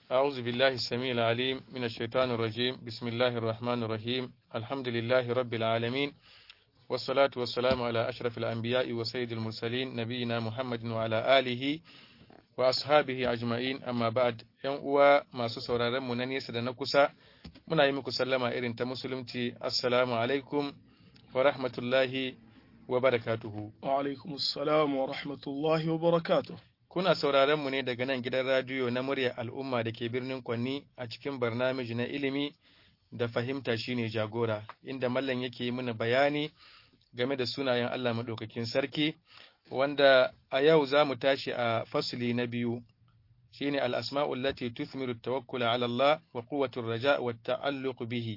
أعوذ بالله السميع العليم من الشيطان الرجيم بسم الله الرحمن الرحيم الحمد لله رب العالمين والصلاة والسلام على أشرف الأنبياء وسيد المرسلين نبينا محمد وعلى آله وأصحابه أجمعين أما بعد ‘yan uwa masu sauraron mu na nesa da na kusa muna yi muku sallama irin ta musulunci assalamu alaikum wa rahmatullahi wa barakatuhu Wa alaikum assalam wa rahmatullahi wa barakatuh. kuna sauraron mu ne daga nan gidan radiyo na murya al'umma da ke birnin Kwanni a cikin barnamiji na ilimi da fahimta shine jagora inda mallam yake yi mana bayani game da sunayen Allah maɗaukakin sarki wanda a yau za mu tashi a fasili na biyu shine al-asma'ul lati tuthmiru tawakkula ala Allah wa quwwatur raja wa ta'alluq bihi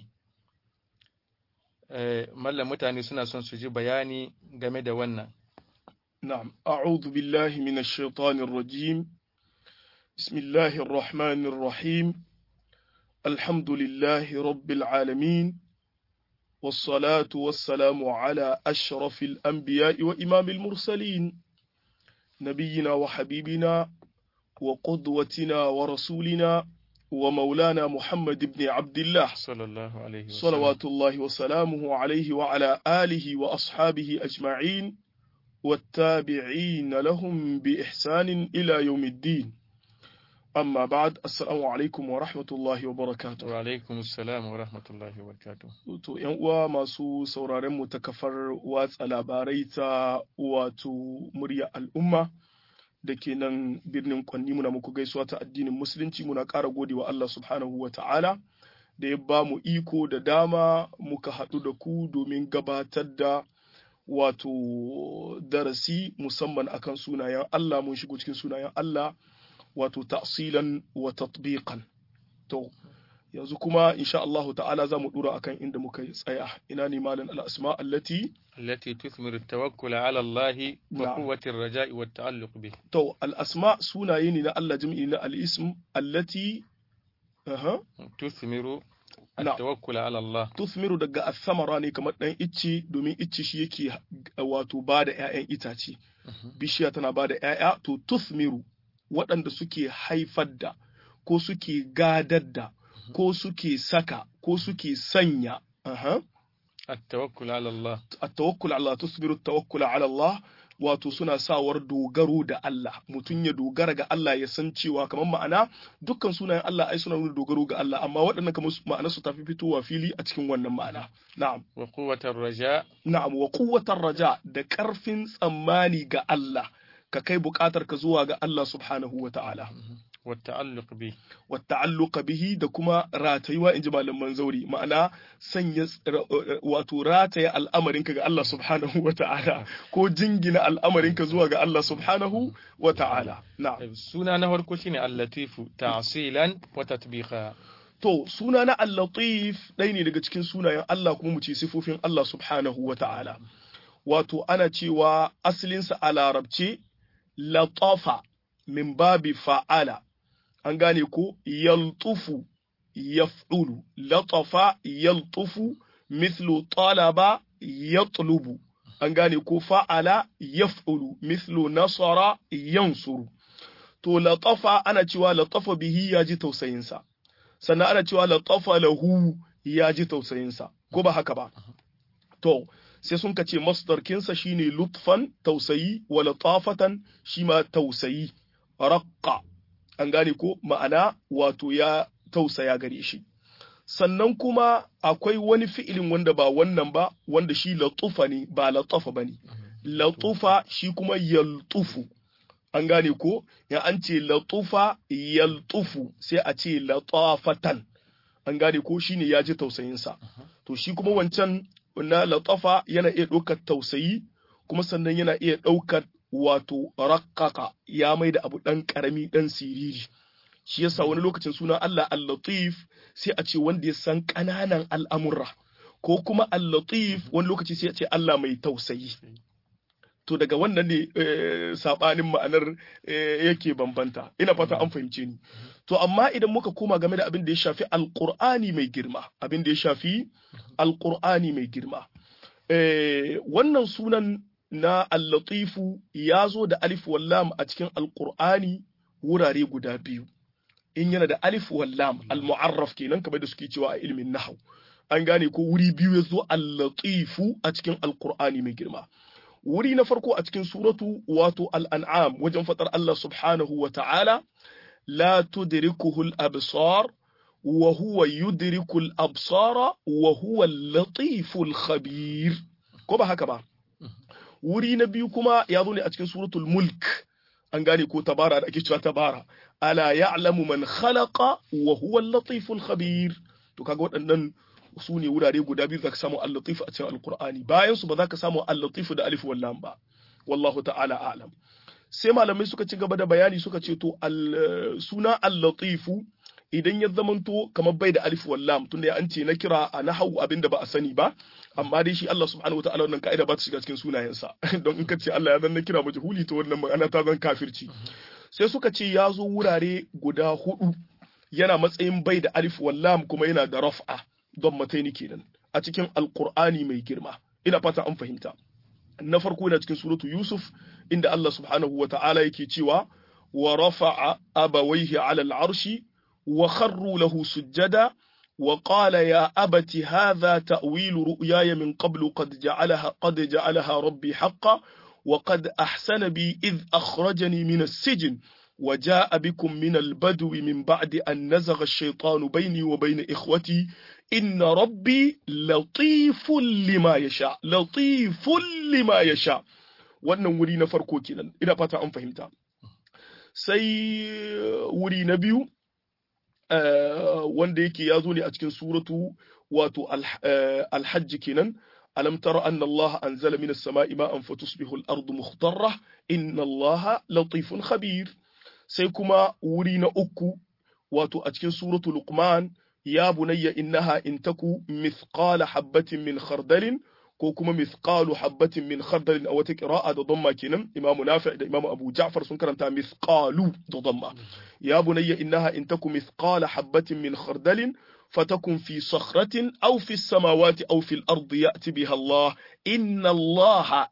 eh mallam mutane suna son su ji bayani game da wannan نعم أعوذ بالله من الشيطان الرجيم بسم الله الرحمن الرحيم الحمد لله رب العالمين والصلاة والسلام على أشرف الأنبياء وإمام المرسلين نبينا وحبيبنا وقدوتنا ورسولنا ومولانا محمد بن عبد الله sallallahu alaihi wasallam صلوات الله وسلامه عليه وعلى آله وأصحابه أجمعين والتابعين لهم بإحسان إلى يوم الدين أما بعد السلام عليكم ورحمة الله وبركاته wa alaikum assalam wa rahmatullahi wa barakatuh To, ‘yan uwa masu sauraren mu ta kafar watsa labarai ta wato murya al'umma da ke nan birnin kwanni muna muku gaisuwa ta addinin musulunci muna ƙara gode wa Allah subhanahu wa ta'ala da ya ba mu iko da dama muka haɗu da ku domin gabatar da wato darasi musamman akan sunayen Allah mun shigo cikin sunayen Allah wato ta'silan wa tatbiqan to yanzu kuma insha Allahu ta'ala za mu dura akan inda muka yi tsaya ina ne malan al-asma allati التي تثمر التوكل على الله نعم. وقوة الرجاء والتعلق به to al-asma sunaye ne na Allah jami'i na al-ism allati aha تثمر نعم. التوكل على الله tuthmiru daga athamara ne kamar dan icce domin icce shi yake wato bada ƴaƴan itace bishiya tana bada ƴaƴa to tuthmiru waɗanda suke haifar da ko suke gadar da ko suke saka ko suke sanya aha التوكل على الله at-tawakkul ala tusbiru at-tawakkul ala Allah wato suna sawar dogaro da Allah mutum ya dogara ga Allah ya san cewa kamar ma'ana dukkan sunayen Allah ai suna nuna dogaro ga Allah amma waɗannan kamar su- ma'anar su tafi fitowa fili a cikin wannan ma'ana na'am وقوة الرجاء na'am wa quwwatar raja da ƙarfin tsammani ga Allah ka kai buƙatar ka zuwa ga Allah subhanahu wa ta'ala والتعلق به wa ta'alluqa bihi da kuma ratayuwa inji malaman zauri ma'ana sanya ts- ra- wato rataya al'amarinka ga Allah subhanahu wa ta'ala ko jingina al'amarinka zuwa ga Allah subhanahu wa ta'ala na'am suna na farko shine al-latifu ta'silan wa tatbiqa to suna na al-latif ɗaya ne daga cikin sunayen Allah kuma mu ce sifofin Allah subhanahu wa ta'ala wato ana cewa asalinsa a larabce latafa min babi fa'ala an gane ko yaltufu yaf'ulu latafa yaltufu mithlu talaba yatlubu an gane ko fa'ala yaf'ulu mithlu nasara yansuru to latafa ana cewa latafa bihi ya ji tausayinsa sannan ana cewa latafa lahu ya ji tausayinsa ko ba haka ba to sai sun kace masdarkinsa shine lutfan tausayi wa latafatan shi ma tausayi raqqa an gane ko ma'ana wato ya tausaya gare shi sannan kuma akwai wani fi'ilin wanda ba wannan ba wanda shi latufa ne ba latafa bane latufa shi kuma yaltufu an gane ko ya an ce latufa yaltufu sai a ce latafatan an gane ko shine ya ji tausayinsa to shi kuma wancan na latafa yana iya ɗaukar tausayi kuma sannan yana iya ɗaukar wato rakkaka ya mai da abu ɗan ƙarami ɗan siriri shi yasa wani lokacin suna Allah al-latif sai a ce wanda ya san ƙananan al'amurra ko kuma al-latif wani lokaci sai a ce Allah mai tausayi to daga wannan ne sabanin ma'anar yake bambanta ina fata an fahimce ni to amma idan muka koma game da abin da ya shafi alqur'ani mai girma abin da ya shafi alqur'ani mai girma wannan sunan na al-latifu ya zo da alif wallam a cikin alqur'ani wurare guda biyu in yana da alif wal lam al mu'arraf kenan kamar da suke cewa a ilmin nahwu an gane ko wuri biyu ya zo al-latifu a cikin alqur'ani mai girma wuri na farko a cikin suratu wato al-an'am wajen fadar Allah subhanahu wa ta'ala la tudrikuhu al-absar wa huwa yudriku al-absara wa huwa al-latifu al-khabir ko ba haka ba wuri na biyu kuma ya zo ne a cikin suratul mulk an gane ko tabara da ake cewa tabara ala ya'lamu man khalaqa wa huwa al-latifu al-khabir to kaga waɗannan su ne wurare guda biyu zaka samu al-latif a cikin al-qur'ani bayan su ba za ka samu al-latif da alif wal lam ba wallahu ta'ala a'lam sai malamai suka ci gaba da bayani suka ce to suna al-latifu idan ya zamanto kamar bai da alif wal lam tunda an ce na kira a nahwu abinda ba a sani ba amma dai shi Allah subhanahu wataala wannan ka'ida ba ta shiga cikin sunayensa don in ka ce Allah ya zan na kira majhuli to wannan ma'ana ta zan kafirci sai suka ce ya zo wurare guda hudu yana matsayin bai da alif wal lam kuma yana da raf'a don mataini kenan a cikin alqur'ani mai girma ina fata an fahimta na farko yana cikin suratu yusuf inda Allah subhanahu wataala yake cewa wa rafa'a abawaihi 'ala al-'arshi وخروا له سجدا وقال يا أبت هذا تأويل رؤياي من قبل قد جعلها قد جعلها ربي حقا وقد أحسن بي إذ أخرجني من السجن وجاء بكم من البدو من بعد أن نزغ الشيطان بيني وبين إخوتي إن ربي لطيف لما يشاء لطيف لما يشاء wannan wuri na farko kenan ina fata an fahimta sai wuri na biyu wanda yake ya zo ne a cikin suratu wato alhajji kenan alam tara anna Allah anzala minas sama'i ma'an fatusbihu al-ardu mukhtarra inna Allah latifun khabir sai kuma wuri na uku wato a cikin suratu luqman ya bunayya innaha in taku mithqala habatin min khardalin ko kuma mithqalu habatin min khardalin a wata qira'a da damma kenan imamu nafi da imamu abu ja'far sun karanta mithqalu da damma ya bunayya innaha in taku mithqala habatin min khardalin fatakun fi sakhratin aw fi samawati aw fi al-ardi ya'ti biha Allah inna Allah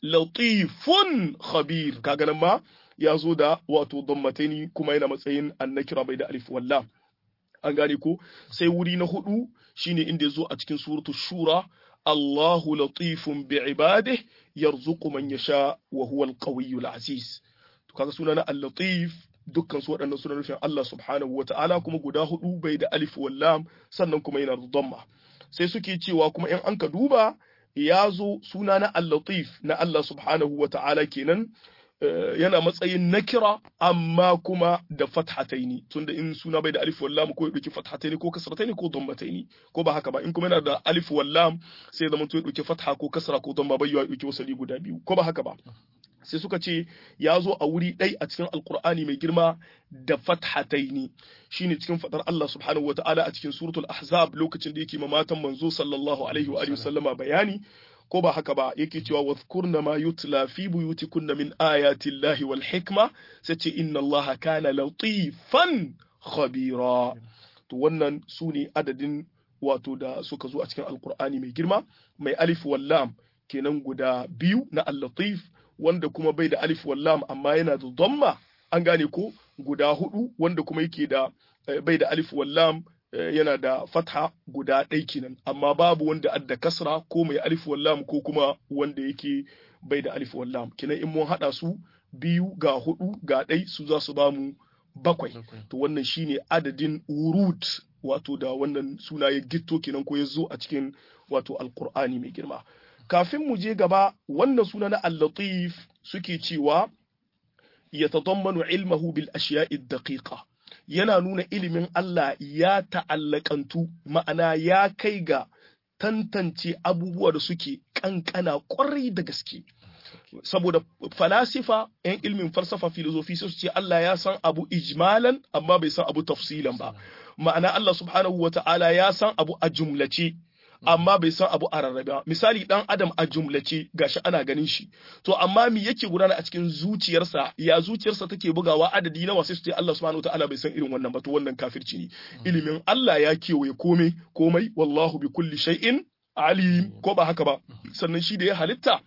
latifun khabir kaga nan ma ya zo da wato dammataini kuma yana matsayin annakira bai da alif wallah an gane ko sai wuri na hudu shine inda ya zo a cikin suratu shura Allahu latifun bi ibadihi yarzuqu man yasha wa huwa al-qawiyyul aziz to kaga sunana al-latif dukkan su waɗannan suna nufin Allah subhanahu wata'ala kuma guda hudu bai da alif wallam sannan kuma yana da dhamma sai suke cewa kuma in an ka duba ya zo suna na al-latif na Allah subhanahu wata'ala kenan yana matsayin nakira amma kuma da fathataini tunda in suna bai da alif wallam ko ya dauki fathataini ko kasrataini ko dammataini ko ba haka ba in kuma yana da alif wallam sai zama to ya dauki fatha ko kasra ko damma bai ya dauki wasali guda biyu ko ba haka ba sai suka ce ya zo a wuri ɗai a cikin alkur'ani mai girma da fathataini shine cikin fadar Allah subhanahu wataala a cikin suratul ahzab lokacin da yake matan manzo sallallahu alaihi wa alihi sallama bayani ko ba haka ba yake cewa wadhkurna ma yutla fi buyutikunna min ayati llahi wal hikma sai ce inna allaha kana latifan khabira to wannan su ne adadin wato da suka zo a cikin alkur'ani mai girma mai alif wal lam kenan guda biyu na al-latif wanda kuma bai da alif wallam amma yana da dhamma an gane ko guda hudu wanda kuma yake da bai da alif wallam yana da fatha guda ɗai kenan amma babu wanda adda kasra ko mai alif wallam ko kuma wanda yake bai da alif wallam kenan in mun hada su biyu ga hudu ga ɗai su za su bamu bakwai to wannan shine adadin wurud wato da wannan suna ya gitto kenan ko ya zo a cikin wato alqur'ani mai girma kafin mu je gaba wannan suna na al-latif suke cewa ya tadammanu ilmahu bil ashiya'i daqiqa yana nuna ilimin Allah ya ta'allakantu ma'ana ya kai ga tantance abubuwa da suke kankana kwarai da gaske saboda falasifa yan ilmin falsafa filosofi su ce Allah ya san abu ijmalan amma bai san abu tafsilan ba ma'ana Allah subhanahu wa ta'ala ya san abu a jumlace amma bai san abu a rarrabe ba misali dan adam a jumlace gashi ana ganin shi to amma me yake gudana a cikin zuciyarsa ya zuciyarsa take bugawa adadi nawa sai su ce Allah subhanahu wataala bai san irin wannan ba to wannan kafirci ne ilimin Allah ya kewaye komai komai wallahu bi kulli shay'in alim ko ba haka ba sannan shi da ya halitta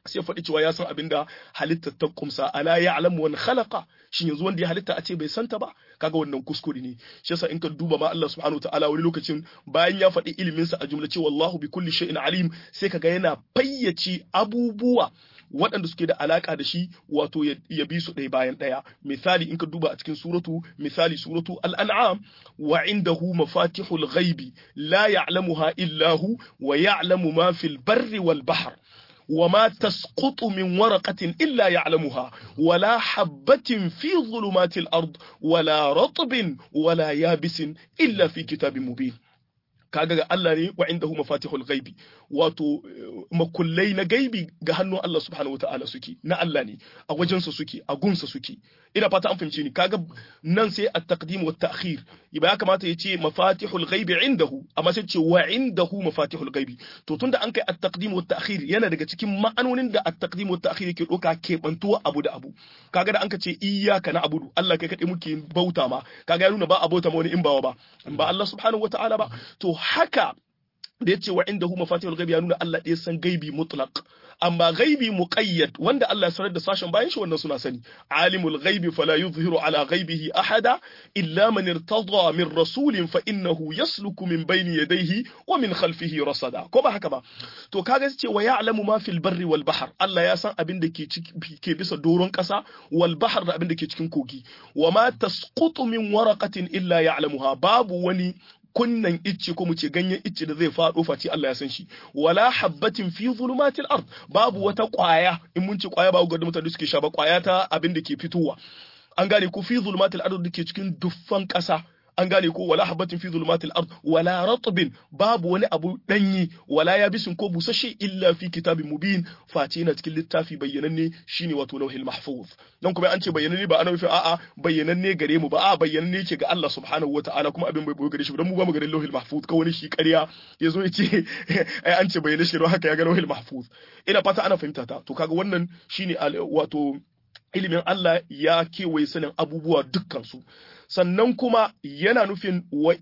sai faɗi cewa ya san abin da halitta ta kumsa ala ya alamu wani khalaqa shin yanzu wanda ya halitta a ce bai santa ba kaga wannan kuskure ne shi yasa in ka duba ma Allah subhanahu ta'ala wani lokacin bayan ya faɗi ilimin sa a jumla cewa Allahu bi kulli shay'in alim sai kaga yana fayyace abubuwa waɗanda suke da alaka da shi wato ya bi su ɗaya bayan ɗaya misali in ka duba a cikin suratu misali suratu al-an'am wa indahu mafatihul ghaibi la ya'lamuha illa hu wa ya'lamu ma fil barri wal bahr وما تسقط من ورقة إلا يعلمها ولا حبة في ظلمات الأرض ولا رطب ولا يابس إلا في كتاب مبين kaga ga Allah ne wa indahu mafatihul ghaibi wato makullai na gaibi ga hannun Allah subhanahu wataala suke na Allah ne a wajensa suke a gunsa suke ina fata an fahimce ni kaga nan sai at-taqdim wa at-ta'khir ba ya kamata ya ce mafatihul ghaibi indahu amma sai ce wa indahu mafatihul ghaibi to tunda an kai at-taqdim wa at-ta'khir yana daga cikin ma'anonin da at-taqdim wa at-ta'khir yake doka kebantuwa abu da abu kaga da an ka ce iyyaka na'budu Allah kai kadai muke bauta ma kaga ya nuna ba a bauta ma wani in ba ba in ba Allah subhanahu wataala ba to haka da ya ce wa inda hu mafatihul gaibi ya nuna Allah ɗaya san gaibi mutlaq amma gaibi muqayyad wanda Allah ya sanar da sashen bayan shi wannan suna sani alimul gaibi fala yuzhiru ala gaibihi ahada illa man irtada min rasulin fa innahu yasluku min bayni yadayhi wa min khalfihi rasada ko ba haka ba to kaga ce wa ya'lamu ma fil barri wal bahr Allah ya san abin da ke ke bisa doron kasa wal bahr da abin da ke cikin kogi wa ma tasqutu min waraqatin illa ya'lamuha babu wani kunnan icce ko mu ce ganyen icce da zai faɗo face Allah ya san shi wala habbatin fi zulumatil ard babu wata ƙwaya in mun ce ƙwaya babu ga mutane suke sha ba ƙwaya ta abin da ke fitowa an gane ko fi zulumatil ard da ke cikin duffan ƙasa an gane ko wala habatin fi zulumatil ard wala ratbin babu wani abu danyi wala yabisin ko busashe illa fi kitabin mubin face yana cikin littafi bayyananne shine wato lauhil mahfuz dan kuma an ce bayyananne ba ana nufin a'a bayyananne gare mu ba a'a bayyananne yake ga Allah subhanahu wataala kuma abin bai boye gare shi dan mu ba mu garin lauhil mahfuz ka wani shi ƙarya yazo ya ce ai an ce bayyana shi don haka ya ga lauhil mahfuz ina fata ana fahimta ta to kaga wannan shine wato ilimin Allah ya kewaye sanin abubuwa dukkansu sannan kuma yana nufin wa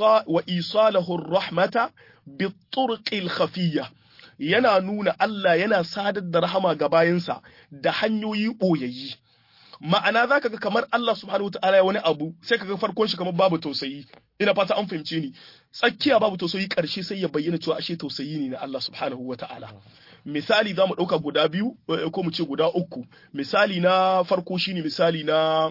isalahu rahmata bi turqil khafiyya yana nuna Allah yana sadar da rahama ga bayansa da hanyoyi boyayyi ma'ana zaka ga kamar Allah subhanahu wataala ya wani abu sai kaga farkon shi kamar babu tausayi ina fata an fahimce ni tsakiya babu tausayi karshe sai ya bayyana cewa ashe tausayi ne na Allah subhanahu wataala misali za mu ɗauka guda biyu ko mu ce guda uku misali na farko shine misali na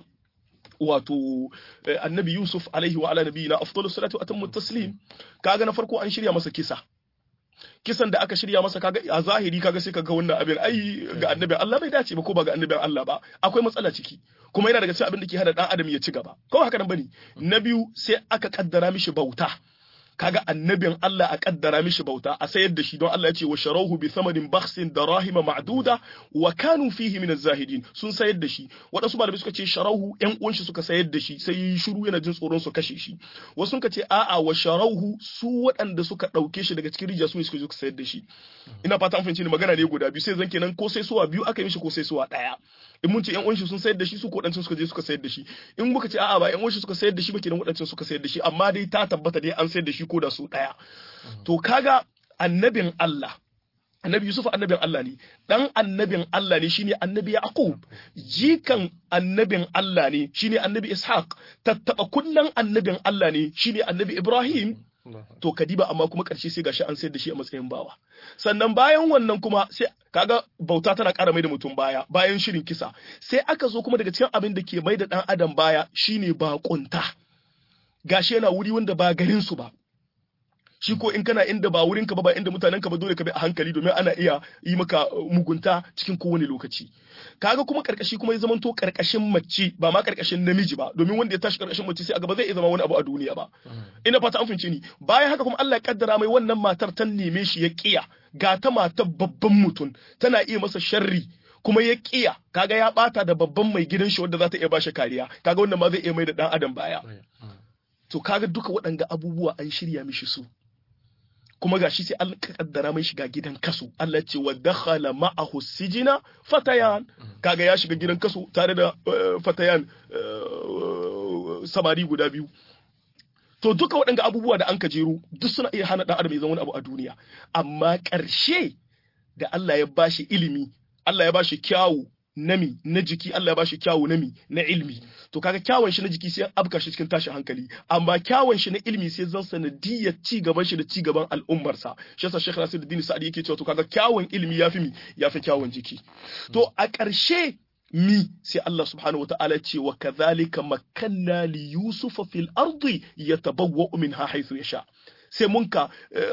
wato annabi yusuf alaihi wa ala nabiyina afdalu salatu wa atammu taslim kaga na farko an shirya masa kisa kisan da aka shirya masa kaga a zahiri kaga sai kaga wannan abin ai ga annabi Allah bai dace ba ko ba ga annabin Allah ba akwai matsala ciki kuma yana daga cikin abin da ke hana dan adam ya ci gaba ko haka nan bane na biyu sai aka kaddara mishi bauta kaga annabin Allah a kaddara mishi bauta a sayar da shi don Allah ya ce wa sharahu bi thamanin bakhsin darahima ma'duda wa kanu fihi min az-zahidin sun sayar da shi wadansu malamai suka ce sharahu yan uwan shi suka sayar da shi sai yi shiru yana jin tsoron su kashe shi wasu suka ce a'a wa sharahu su waɗanda suka dauke shi daga cikin rijiya su ne suka zo suka sayar da shi ina fata an fahimci ni magana ne guda biyu sai zan kenan ko sai suwa biyu aka yi mishi ko sai suwa daya in mun ce yan uwan shi sun sayar da shi su ko waɗancan suka je suka sayar da shi in muka ce a'a ba yan uwan shi suka sayar da shi ba kenan waɗancan suka sayar da shi amma dai ta tabbata dai an sayar da shi ko da su ɗaya. To kaga annabin Allah, annabi Yusuf annabin Allah ne, ɗan annabin Allah ne shine annabi Yaqub, jikan annabin Allah ne shine annabi Ishaq, tattaɓa kunnan annabin Allah ne shine annabi Ibrahim. To kadiba amma kuma ƙarshe sai gashi an sayar da shi a matsayin bawa. Sannan bayan wannan kuma sai kaga bauta tana ƙara mai da mutum baya bayan shirin kisa. Sai aka zo kuma daga cikin abin da ke mai da ɗan adam baya shine baƙunta. Gashi yana wuri wanda ba garin su ba. shi ko in kana inda ba wurin ka ba ba inda mutanen ka ba dole ka bi a hankali domin ana iya yi maka mugunta cikin kowane lokaci kaga kuma karkashi kuma ya zamanto karkashin mace ba ma karkashin namiji ba domin wanda ya tashi karkashin mace sai a gaba zai iya zama wani abu a duniya ba ina fata an fince ni bayan haka kuma Allah ya kaddara mai wannan matar ta neme shi ya kiya ga ta matar babban mutum tana iya masa sharri kuma ya kiya kaga ya bata da babban mai gidan shi wanda za ta iya bashi kariya kaga wannan ma zai iya mai da dan adam baya to kaga duka waɗanga abubuwa an shirya mishi su kuma gashi sai Allah kaddara mai shiga gidan kaso Allah ce wa dakhala ma'ahu sijina fatayan kaga ya shiga gidan kaso tare da fatayan samari guda biyu to duka waɗanga abubuwa da an ka jero duk suna iya hana ɗan adam ya zama wani abu a duniya amma ƙarshe da Allah ya bashi ilimi Allah ya bashi kyawu nami na jiki Allah ya bashi kyawu nami na ilmi to kaga kyawun shi na jiki sai abka shi cikin tashin hankali amma kyawun shi na ilmi sai zan sanadiyar ci gaban shi da ci gaban al'ummar sa shi yasa Sheikh Nasiruddin Sa'di yake cewa to kaga kyawun ilmi yafi mi yafi kyawun jiki to a ƙarshe mi sai Allah subhanahu wata'ala ce wa kadhalika makanna li yusufa fil ardi yatabawwa'u minha haythu yasha sai mun ka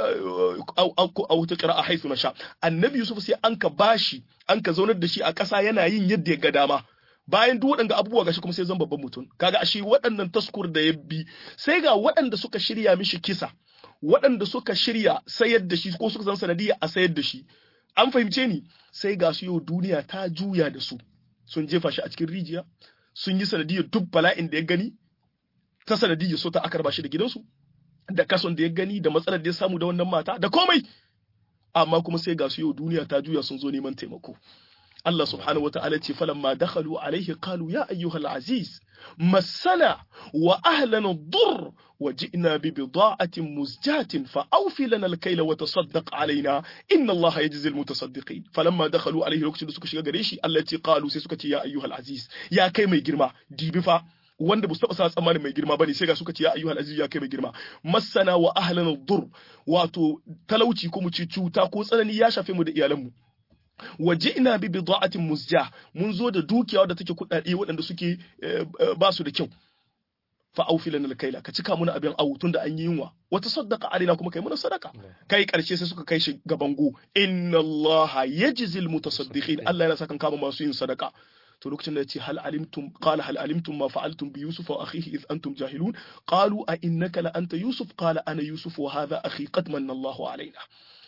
a wata ƙira'a haisu na sha annabi yusuf sai an ka bashi an ka zaunar da shi a ƙasa yana yin yadda ya ga dama bayan duk waɗanda abubuwa gashi kuma sai zan babban mutum kaga ashe waɗannan taskur da ya bi sai ga waɗanda suka shirya mishi kisa waɗanda suka shirya sayar da shi ko suka zan sanadiyya a sayar da shi an fahimce ni sai ga su yau duniya ta juya da su sun jefa shi a cikin rijiya sun yi sanadiyyar duk bala'in da ya gani ta sanadiyyar so ta aka raba shi da gidansu da kason da ya gani da matsalar da ya samu da wannan mata da komai amma kuma sai ga su yau duniya ta juya sun zo neman taimako Allah subhanahu wa ta'ala ce falamma dakhalu alaihi qalu ya ayyuhal aziz masana wa ahlana dur wa ji'na bi bida'atin muzjatin fa awfi lana al-kayla wa tasaddaq alaina inna Allah yajzi al-mutasaddiqin falamma dakhalu alaihi lokacin da suka shiga gare shi Allah ce qalu sai suka ce ya ayyuhal aziz ya kai mai girma dibi fa wanda ba su taɓa sa tsammanin mai girma bane sai ga suka ce ya ayyuhal aziz ya kai mai girma masana wa ahlana dur wato talauci ko mu ci cuta ko tsanani ya shafe mu da iyalanmu waje ina bi bida'atin musja mun zo da dukiya wadda take kudade waɗanda suke ba su da kyau fa aufilana alkaila ka cika muna abin awu tunda an yi yunwa wata sadaka alaina kuma kai muna sadaka kai karshe sai suka kai shi gaban go inna allaha yajzil mutasaddiqin Allah yana sakan kama masu yin sadaka to lokacin da yace hal alimtum qala hal alimtum ma fa'altum bi yusuf wa akhihi id antum jahilun qalu a innaka la anta yusuf qala ana yusuf wa hadha akhi qad manna Allahu alaina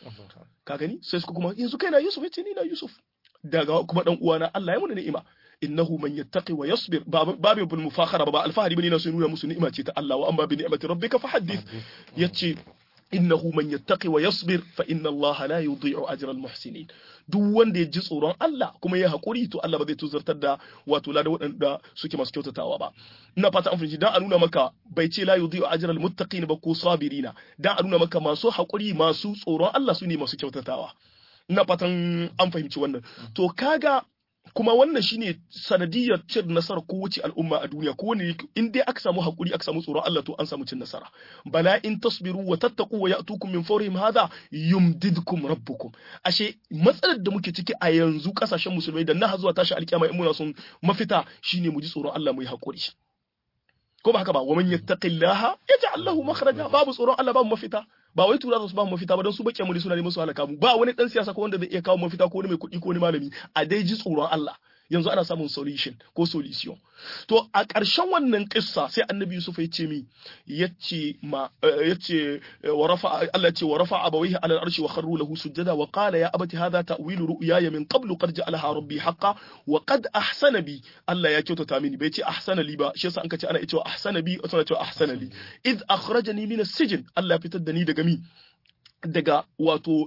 ka gani sai suka kuma yanzu kai na yusuf yace ni na yusuf daga kuma dan uwana Allah ya muna ni'ima innahu man yattaqi wa yasbir babu bil mufakhara ba alfahari bane na sun nuna musu ni'ima ce ta Allah wa amma bi ni'mati rabbika fahaddith yace innahu man yattaqi wa yasbir fa inna Allah la yudhi'u ajra al muhsinin duk wanda ya ji tsoron Allah kuma ya haƙuri to Allah ba zai tuzartar da wato la da waɗanda suke masu kyautatawa ba ina fata an fahimci dan a nuna maka bai ce la yudhi'u ajral muttaqin ba ko sabirina dan a nuna maka masu haƙuri masu tsoron Allah su ne masu kyautatawa ina fatan an fahimci wannan to kaga kuma wannan shine sanadiyar cin nasarar kowace al'umma a duniya ko wani in dai aka samu hakuri aka samu tsoron Allah to an samu cin nasara bala in tasbiru wa tattaqu wa ya'tukum min fawrihim hadha yumdidkum rabbukum ashe matsalar da muke ciki a yanzu kasashen musulmai da na zuwa tashi alkiyama in muna son mafita shine mu ji tsoron Allah mu yi hakuri ko ba haka ba wa man yattaqillaha yaj'al lahu makhraja babu tsoron Allah babu mafita ba wai tura su ba mu mafita ba don su bakiya mu suna neman su halaka mu ba wani dan siyasa ko wanda zai iya kawo mafita ko wani mai kuɗi ko wani malami a dai ji tsoron Allah yanzu ana samun solution ko solution to a ƙarshen wannan kissa sai annabi Yusuf ya ce mi yace ma yace wa rafa Allah ya ce wa rafa abawaihi ala al-arshi wa kharru lahu sujada wa qala ya abati hadha ta'wilu ru'yaya min qablu qad ja'alaha rabbi haqqan wa qad ahsana bi Allah ya kyautata mini bai ce ahsana li ba shi yasa an ka ce ana cewa ahsana bi ana cewa ahsana li id akhrajani min as-sijn Allah ya fitar da ni daga mi daga wato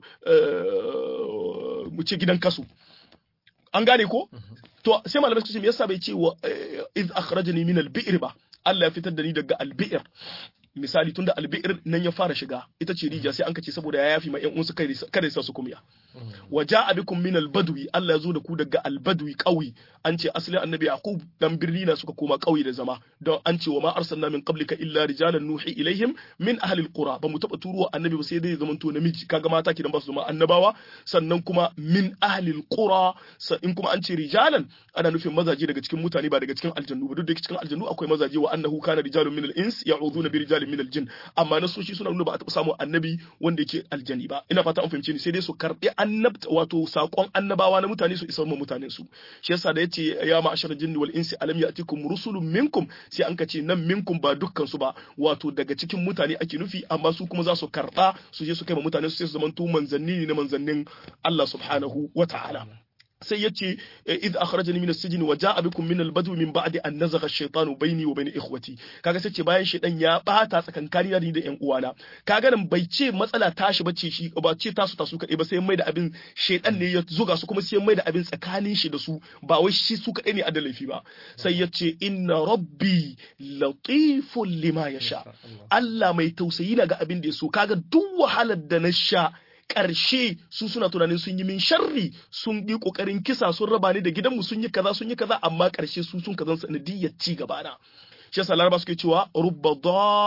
mu ce gidan kasu an gane ko to sai malamai suka ce me yasa bai ce wa iz akhrajani min al-bi'r ba Allah ya fitar da ni daga al-bi'r misali tunda al-bi'r nan ya fara shiga ita ce rijiya sai an kace saboda ya yafi ma ƴan uwansu kai kada sa su kumya wa ja'a bikum min al-badwi Allah ya zo da ku daga al-badwi ƙauye an ce asalin annabi yaqub dan birni na suka koma ƙauye da zama don an ce wa ma arsalna min qablika illa rijalan nuhi ilaihim min ahli al-qura ba mu taba turuwa annabi ba sai dai zaman to namiji kaga mata kidan ba su zama annabawa sannan kuma min ahli al-qura in kuma an ce rijalan ana nufin mazaje daga cikin mutane ba daga cikin aljannu ba duk da cikin aljannu akwai mazaje wa annahu kana rijalun min al-ins ya'uduna bi rijalin min al-jinn amma nasoshi suna nuna ba a taba samu annabi wanda yake aljani ba ina fata an fahimce ni sai dai su karbi annabta wato sakon annabawa na mutane su isar ma mutanen su shi yasa da yace ya ma'ashar jinni wal insi alam ya'tikum rusulun minkum sai an kace nan minkum ba dukkan su ba wato daga cikin mutane ake nufi amma su kuma za su karba su je su kai ma mutane su sai su zamanto manzanni ne na manzannin Allah subhanahu wa ta'ala sai ya ce idh akhrajani min as-sijn wa ja'a bikum min al-badwi min ba'di an nazagha ash-shaytanu bayni wa bayna ikhwati kaga sai ce bayan shaydan ya bata tsakankani da ni da ƴan uwana kaga nan bai ce matsala tashi bace shi ba ce tasu tasu kadai ba sai mai da abin shaydan ne ya zuga su kuma sai mai da abin tsakanin shi da su ba wai shi su kadai ne a da laifi ba sai ya ce inna rabbi latifun lima yasha Allah mai tausayi na ga abin da ya so kaga duk wahalar da na sha ƙarshe su suna tunanin sun yi min sharri sun yi ƙoƙarin kisa sun raba ni da gidanmu sun yi kaza sun yi kaza amma ƙarshe su sun kazan sanadiyyar ci gaba na shi yasa laraba suke cewa rubba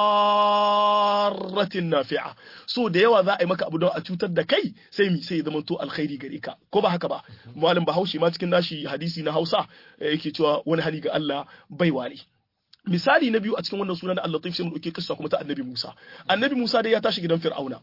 darratin nafi'a so da yawa za a yi maka abu don a cutar da kai sai mi sai zama to alkhairi gare ka ko ba haka ba malam bahaushe ma cikin nashi hadisi na hausa yake cewa wani hali ga Allah baiwa ne misali na biyu a cikin wannan sunan da Allah sai mu dauke kissa kuma ta annabi Musa annabi Musa dai ya tashi gidan Fir'auna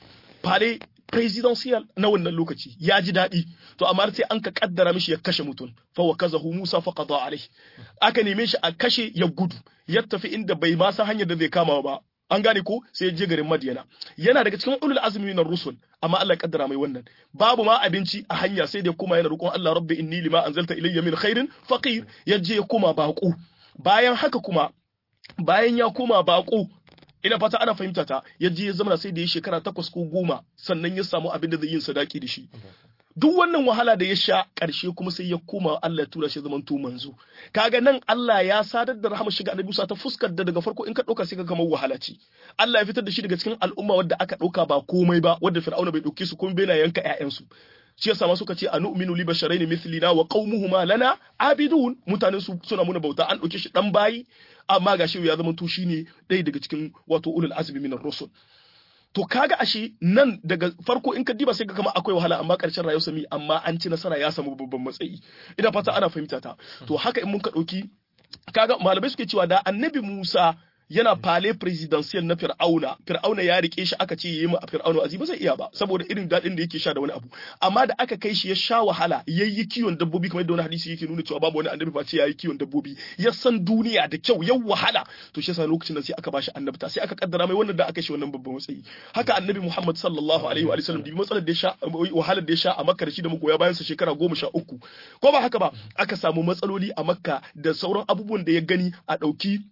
fare presidential na wannan lokaci ya ji daɗi to amma sai an ka kaddara mishi ya kashe mutum fa wa kazahu Musa fa qada alaihi aka neme shi a kashe ya gudu ya tafi inda bai ma san hanyar da zai kama ba an gane ko sai ya je garin Madiyana yana daga cikin ulul azmi na rusul amma Allah ya kaddara mai wannan babu ma abinci a hanya sai da kuma yana roƙon Allah rabbi inni lima anzalta ilayya min khairin faqir ya je ya koma baƙo bayan haka kuma bayan ya koma baƙo ina fata ana fahimta ta ya je ya zama sai da ya shekara takwas ko goma sannan ya samu abin da zai yin sadaki da shi duk wannan wahala da ya sha ƙarshe kuma sai ya koma Allah ya tura shi zaman to manzo kaga nan Allah ya sadar da rahama shiga annabi Musa ta fuskar da daga farko in ka ɗauka sai ka kamar wahala ce Allah ya fitar da shi daga cikin al'umma wadda aka ɗauka ba komai ba wadda Fir'auna bai ɗauke su kuma bai na yanka ƴaƴansu shi yasa ma suka ce anu'minu li basharain mithlina wa qaumuhuma lana abidun mutanen su suna muna bauta an ɗauke shi dan bayi amma gashi ya zama to shine ɗaya daga cikin wato ulul azmi minar rusul to kaga ashe nan daga farko in ka diba sai ka kama akwai wahala amma karshen rayuwar sami amma an ci nasara ya samu babban matsayi ina fata ana fahimta ta to haka in mun ka dauki kaga malamai suke cewa da annabi Musa yana fale presidential na fir'auna fir'auna ya rike shi aka ce yayi ma fir'auna azi ba zai iya ba saboda irin dadin da yake sha da wani abu amma da aka kai shi ya sha wahala yayi kiwon dabbobi kamar yadda wani hadisi yake nuna cewa babu wani annabi ba ce yayi kiwon dabbobi ya san duniya da kyau ya wahala to shi yasa lokacin da sai aka bashi annabta sai aka kaddara mai wannan da aka shi wannan babban matsayi haka annabi Muhammad sallallahu alaihi wa sallam da matsalar da ya sha wahalar da ya sha a Makka da shi da magoya bayan sa shekara goma sha uku ko ba haka ba aka samu matsaloli a Makka da sauran abubuwan da ya gani a ɗauki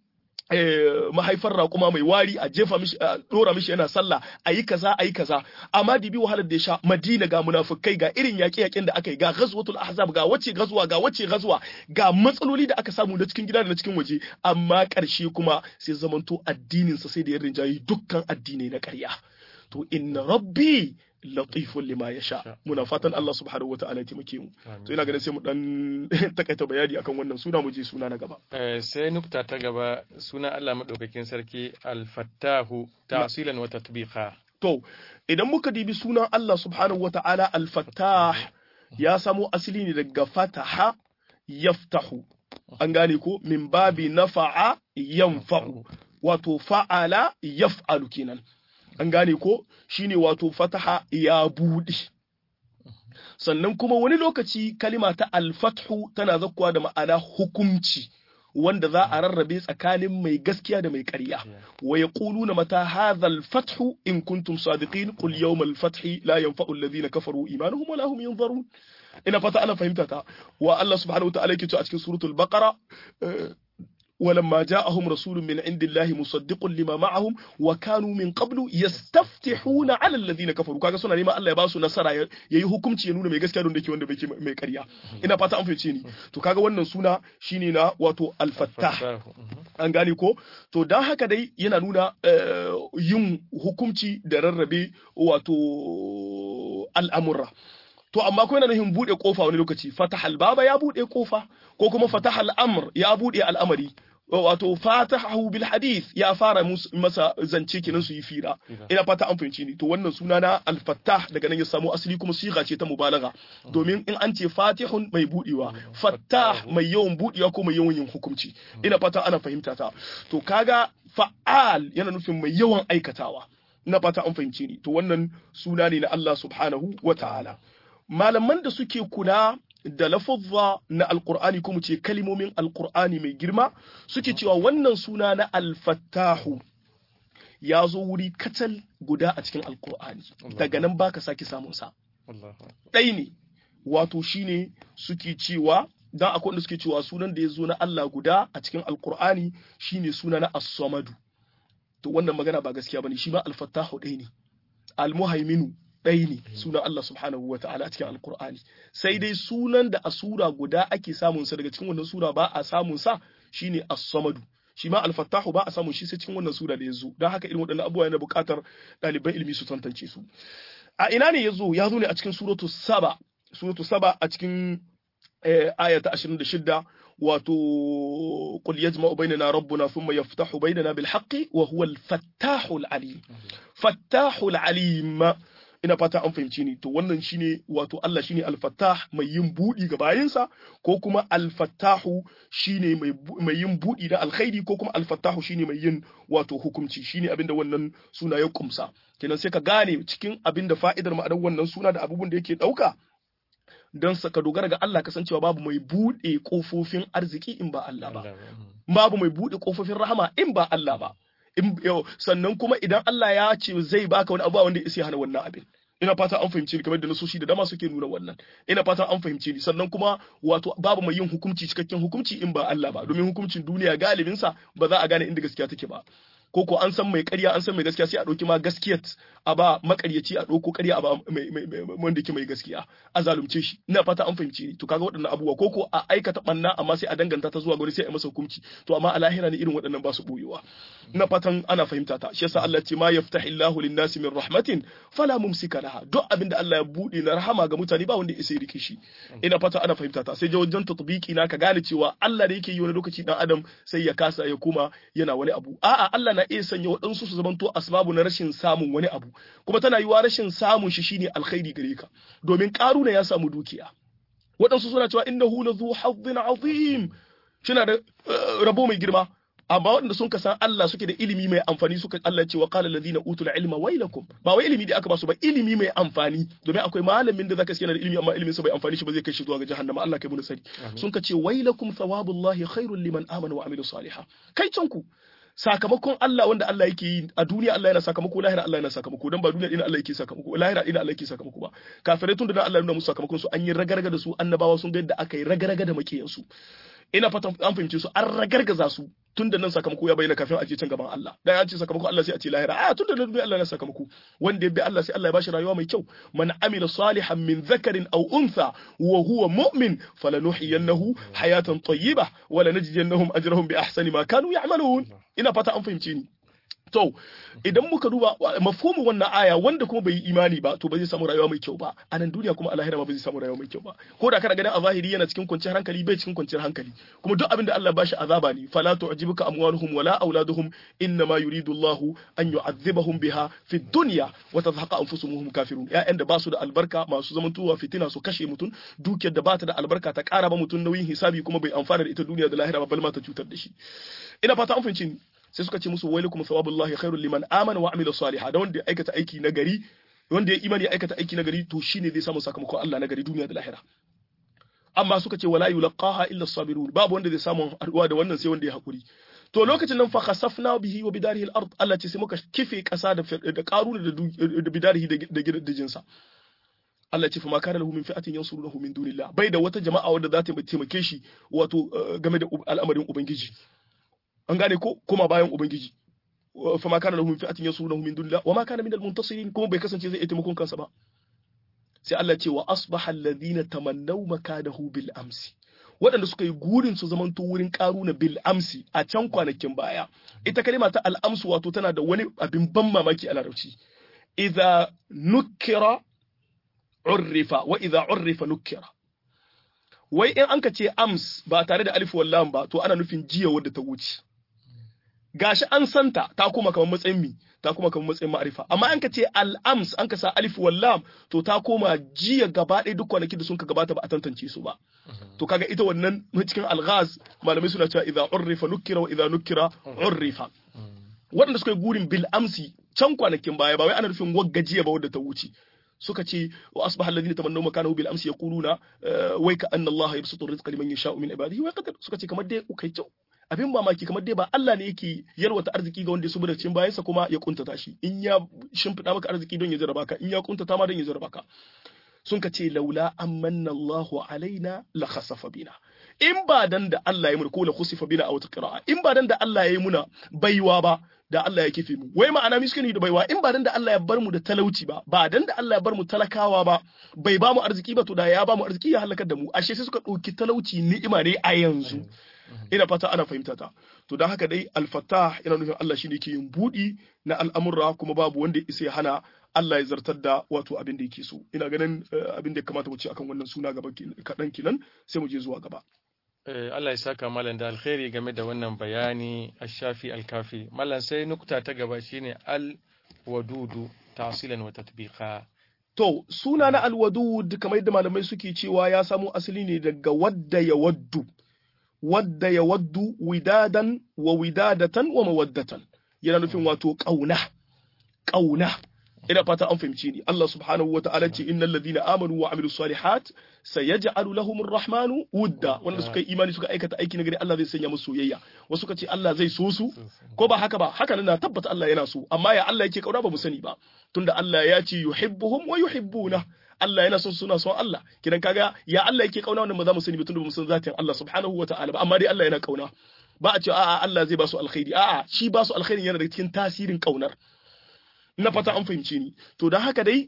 mahaifar raƙuma mai wari a jefa mishi a dora mishi yana sallah a yi kaza a yi kaza amma dibi wahalar da ya sha madina ga munafukai ga irin yaƙe yaƙen da aka yi ga ghazwatul ahzab ga wace ghazwa ga wace ghazwa ga matsaloli da aka samu na cikin gida da na cikin waje amma ƙarshe kuma sai zamanto addinin sa sai da ya rinjayi dukkan addinai na ƙarya to inna rabbi latifun lima ya sha muna fatan Allah subhanahu wa ta'ala ya taimake mu to ina ganin sai mu dan takaita bayani akan wannan suna mu je suna na gaba sai nukta ta gaba suna Allah madaukakin sarki al-fattahu ta'silan wa tatbiqa to idan muka dibi sunan Allah subhanahu wa ta'ala al-fattah ya samo asali ne daga fataha yaftahu an gane ko min babi nafa'a yanfa'u wato fa'ala yaf'alu kenan an gane ko shine wato fataha ya buɗe sannan kuma wani lokaci kalima ta alfathu tana zakkuwa da ma'ana hukumci wanda za a rarrabe tsakanin mai gaskiya da mai ƙarya wa yaquluna mata hadha al-fathu in kuntum sadiqin qul yawm al-fathi la yanfa'u alladhina kafaru imanuhum wa lahum yanzarun ina fata ana fahimta ta wa Allah subhanahu wa ta'ala yake cewa a cikin suratul baqara ولما جاءهم رسول من عند الله مصدق لما معهم وكانوا من قبل يستفتحون على الذين كفروا kaga suna neman Allah ya ba su nasara yayi hukunci ya nuna mai gaskiya don da ke wanda bai mai ƙarya ina fata an fahimce ni to kaga wannan suna shine na wato al-fattah an gane ko to dan haka dai yana nuna yin hukunci da rarrabe wato al'amurra to amma ko yana nufin bude kofa wani lokaci fatahal baba ya bude kofa ko kuma fatahal amr ya bude al'amari wato fatahu bil hadith ya fara masa zance kenan su yi fira ina fata an fahimci ni to wannan suna na al fattah daga nan ya samu asali kuma siga ce ta mubalaga domin in an ce fatihun mai budewa fattah mai yawan budewa ko mai yawan yin hukunci ina fata ana fahimta ta to kaga fa'al yana nufin mai yawan aikatawa ina fata an fahimci ni to wannan suna ne na Allah subhanahu wa ta'ala malaman da suke kula da lafazza na alkur'ani ko mu ce kalimomin alkur'ani mai girma suke cewa wannan suna na alfattahu ya zo wuri kacal guda a cikin alkur'ani daga nan baka sake samun sa ɗai ne wato shine suke cewa dan akwai wanda suke cewa sunan da ya zo na Allah guda a cikin alkur'ani shine suna na as-samadu to wannan magana ba gaskiya bane shi ma alfattahu ɗai ne almuhaiminu ɗaya ne sunan Allah subhanahu wa ta'ala a cikin alkur'ani sai dai sunan da a sura guda ake samun sa daga cikin wannan sura ba a samun sa shine as-samadu shi ma al-fattahu ba a samun shi sai cikin wannan sura da yanzu don haka irin waɗannan abubuwa yana buƙatar ɗaliban ilimi su tantance su a ina ne yazo ya zo ne a cikin suratu saba suratu saba a cikin aya ta 26 wato qul yajma'u bainana rabbuna thumma yaftahu bainana bil haqqi wa huwa al fattahul alim fattahul alim ina fata an fahimci ni to wannan shine wato Allah shine al-fattah mai yin budi ga bayinsa ko kuma al-fattahu shine mai mai yin budi da alkhairi ko kuma al-fattahu shine mai yin wato hukunci shine abinda wannan suna ya kumsa kenan sai ka gane cikin abinda fa'idar ma'anar wannan suna da abubuwan da yake dauka don ka dogara ga Allah kasancewa babu mai buɗe ƙofofin arziki in ba Allah ba babu mai buɗe ƙofofin rahama in ba Allah ba sannan kuma idan Allah ya ce zai baka wani abu wanda ya isa hana wannan abin ina fata an fahimce ni kamar da nasoshi da dama suke nuna wannan ina fata an fahimce ni sannan kuma wato babu mai yin hukunci cikakken hukunci in ba Allah ba domin hukuncin duniya galibin sa ba za a gane inda gaskiya take ba ko ko an san mai ƙarya an san mai gaskiya sai a ɗauki ma gaskiyar a ba makaryaci a ɗauko ƙarya a ba wanda yake mai gaskiya a zalunce shi ina fata an fahimci ni to kaga waɗannan abubuwa ko ko a aikata ɓanna amma sai a danganta ta zuwa gari sai a masa hukunci to amma a lahira ne irin waɗannan ba su ɓoyewa ina fatan ana fahimta ta shi yasa Allah ce ma yaftahi Allahu lin-nasi min rahmatin fala mumsika laha duk abin da Allah ya buɗe na rahama ga mutane ba wanda ya isa rike shi ina fata ana fahimta ta sai wajen tatbiki na ka gane cewa Allah da yake yi wani lokaci dan adam sai ya kasa ya kuma yana wani abu a'a Allah na iya sanya waɗansu su zamanto asbabu na rashin samun wani abu kuma tana yiwa rashin samun shi shine alkhairi gare ka domin karuna ya samu dukiya waɗansu suna cewa innahu lazu hazzin azim shina da rabo mai girma amma waɗanda sun san Allah suke da ilimi mai amfani suka Allah ce wa qala alladhina utul ilma wailakum ba wai ilimi da aka ba su ba ilimi mai amfani domin akwai malamin da zaka yana da ilimi amma ilimin sa bai amfani shi ba zai kai shi zuwa ga jahannama Allah kai mu sani sun ka ce wailakum thawabullahi khairul liman amana wa amila salihah kai canku sakamakon Allah wanda Allah yake yi a duniya Allah yana sakamako lahira Allah yana sakamako dan ba duniya ina Allah yake sakamako lahira ina Allah yake sakamako ba kafirai tun da Allah ya nuna musu sakamakon su an yi ragarga da su annabawa sun ga yadda aka yi ragarga da makiyan su ina fatan an fahimce su an ragargaza su tun da nan sakamako ya bayyana kafin a je can gaban Allah dan an ce sakamako Allah sai a ce lahira a tun da nan Allah ya sakamako wanda ya bi Allah sai Allah ya bashi rayuwa mai kyau man amila salihan min dhakarin aw untha wa huwa mu'min falanuhyiyannahu hayatan tayyibah wa lanajziyannahum ajrahum bi ahsani ma kanu ya'malun ina fata an fahimce ni To, idan muka duba mafhumin wannan aya wanda kuma bai yi imani ba, to ba zai samu rayuwa mai kyau ba, a nan duniya kuma a lahira ba zai samu rayuwa mai kyau ba. Ko da kana ganin a zahiri yana cikin kwanciyar hankali bai cikin kwanciyar hankali. Kuma duk abin da Allah bashi azaba ne, fala tu'jibuka amwaluhum wala auladuhum inna ma yuridu Allah an yu'adhibahum biha fi dunya wa tadhaqa anfusuhum kafirun. Ya'yan da ba su da albarka masu zamantowa fitina su kashe mutum, dukiyar da ba ta da albarka ta ƙara ba mutum nauyin hisabi kuma bai amfana da ita duniya da lahira ba bal ma ta cutar da shi. Ina fata an fahimci sai suka ce musu wailukum thawabullahi khairul liman amana wa amila salihah da wanda ya aikata aiki na gari wanda ya imani ya aikata aiki na gari to shine zai samu sakamakon Allah na gari duniya da lahira amma suka ce wala yulqaha illa sabirun babu wanda zai samu haduwa da wannan sai wanda ya hakuri to lokacin nan fa khasafna bihi wa bidarihi al-ard Allah ce sai muka kife kasa da da karuna da bidarihi da gidajensa Allah ce fa ma kana lahu min fi'atin yansurunahu min dunillah bai da wata jama'a wadda za ta taimake shi wato game da al'amarin ubangiji an gane ko kuma bayan ubangiji fa ma kana lahum fi'atin yasurunahu min dunillah wa ma kana min al-muntasirin kuma bai kasance zai taimakon kansa ba sai Allah ce wa asbaha alladhina tamannaw makadahu bil amsi waɗanda suka yi gurin su zamanto wurin karuna bil amsi a can kwanakin baya ita kalima ta al-amsu wato tana da wani abin ban mamaki a larabci idza nukkira urrifa wa idza urrifa nukkira wai in an ka ce ams ba tare da alif wallam ba to ana nufin jiya wadda ta wuce gashi an santa ta kuma kamar matsayin mi ta kuma kamar matsayin ma'arifa amma an ka ce al'ams an ka sa alif wallam to ta koma jiya gaba ɗaya duk kwanakin da sun ka gabata ba a tantance su ba to kaga ita wannan cikin alghaz malamai suna cewa idza urrifa nukira wa idza nukira urrifa waɗanda suka yi gurin bil amsi can kwanakin baya ba wai ana nufin wagga jiya ba wadda ta wuce suka ce wa asbaha alladhina tamannaw makanahu bil amsi yaquluna wai ka anna Allah yabsutu rizqa liman yasha'u min ibadihi wa yaqdir suka ce kamar dai kai kyau abin mamaki kamar dai ba Allah ne yake yalwata arziki ga wanda ya saboda cikin bayansa kuma ya kuntata shi in ya shimfida maka arziki don ya jarraba ka in ya kuntata ma don ya jarraba ka sun ka ce laula amanna Allahu alaina la khasafa bina in ba dan da Allah ya muna ko la khusifa bina a wata qira'a in ba dan da Allah ya yi muna baiwa ba da Allah ya kife mu wai ma'ana miskini da baiwa in ba dan da Allah ya bar mu da talauci ba ba dan da Allah ya bar mu talakawa ba bai ba mu arziki ba to da ya ba mu arziki ya halakar da mu ashe sai suka ɗauki talauci ni'ima ne a yanzu ina fata ana fahimta ta to don haka dai al-fattah yana nufin Allah shine ke yin budi na al'amurra kuma babu wanda ya isa ya hana Allah ya zartar da wato abin da yake so ina ganin abin da ya kamata mu ce akan wannan suna gaba kaɗan kinan sai mu je zuwa gaba Allah ya saka malam da alkhairi game da wannan bayani ash-shafi al-kafi malam sai nukta ta gaba shine al wadudu tasilan wa tatbiqa to suna na al-wadud kamar yadda malamai suke cewa ya samo asali ne daga wadda ya waddu wadda ya waddu widadan wa widadatan wa mawaddatan yana nufin wato kauna kauna ina fata an fahimci ni Allah subhanahu wa ta'ala ce innal ladina amanu wa amilus salihat sayaj'alu lahumur rahmanu wudda wanda suka yi imani suka aikata aiki na gari Allah zai sanya musu soyayya wasu suka ce Allah zai so su ko ba haka ba haka nan na tabbata Allah yana so amma ya Allah yake kauna ba mu sani ba tunda Allah ya ce yuhibbuhum wa yuhibbuna Allah yana son suna son Allah kidan kaga ya Allah yake kauna wannan ba za mu sani ba tunda ba mu san zatin Allah subhanahu wa ta'ala ba amma dai Allah yana kauna ba a ce a'a Allah zai ba su alkhairi a'a shi ba su alkhairi yana da cikin tasirin kaunar na fata an fahimce ni to don haka dai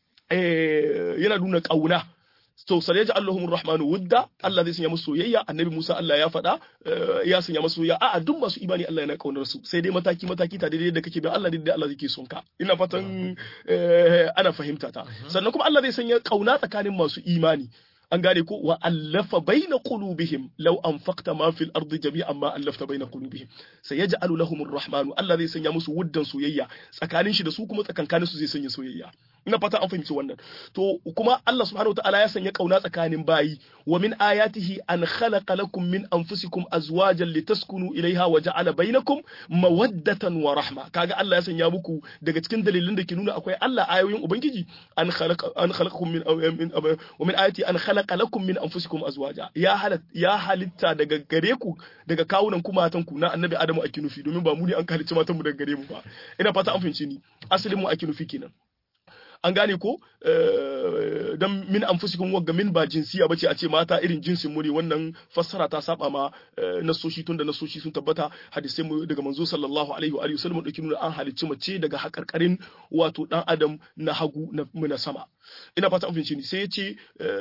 yana nuna ƙauna to sai ya ji Allahumur Rahmanu wudda Allah zai sanya musu soyayya annabi Musa Allah ya faɗa ya sanya musu soyayya a'a duk masu imani Allah yana kaunar su sai dai mataki mataki ta daidai da kake bin Allah daidai Allah zai son ka ina fatan ana fahimta ta sannan kuma Allah zai sanya kauna tsakanin masu imani an gane ko wa allafa baina qulubihim law anfaqta ma fil ardi jami'an ma allafta baina qulubihim sayaj'alu lahum arrahmanu Allah zai sanya musu wuddan soyayya tsakanin shi da su kuma tsakankanin su zai sanya soyayya ina fata an fahimci wannan to kuma Allah subhanahu wataala ya sanya kauna tsakanin bayi wa min ayatihi an khalaqa lakum min anfusikum azwajan litaskunu ilaiha wa ja'ala bainakum mawaddatan wa rahma kaga Allah ya sanya muku daga cikin dalilin da ke nuna akwai Allah ayoyin ubangiji an khalaqa an khalaqakum min wa min ayati an khalaqa lakum min anfusikum azwaja ya halat ya halitta daga gare ku daga kawunan ku matan ku na annabi Adamu ake nufi domin ba mu ne an halicci matan mu daga gare mu ba ina fata an fahimci ni asalin mu ake nufi kenan an gane ko dan min anfusikum wagga min ba jinsiya bace a ce mata irin jinsin mu ne wannan fassara ta saba ma nasoshi tunda nasoshi sun tabbata hadisai mu daga manzo sallallahu alaihi wa alihi wasallam dauki nuna an halicci mace daga hakarkarin wato dan adam na hagu na na sama ina fata an fahimci ni sai ya ce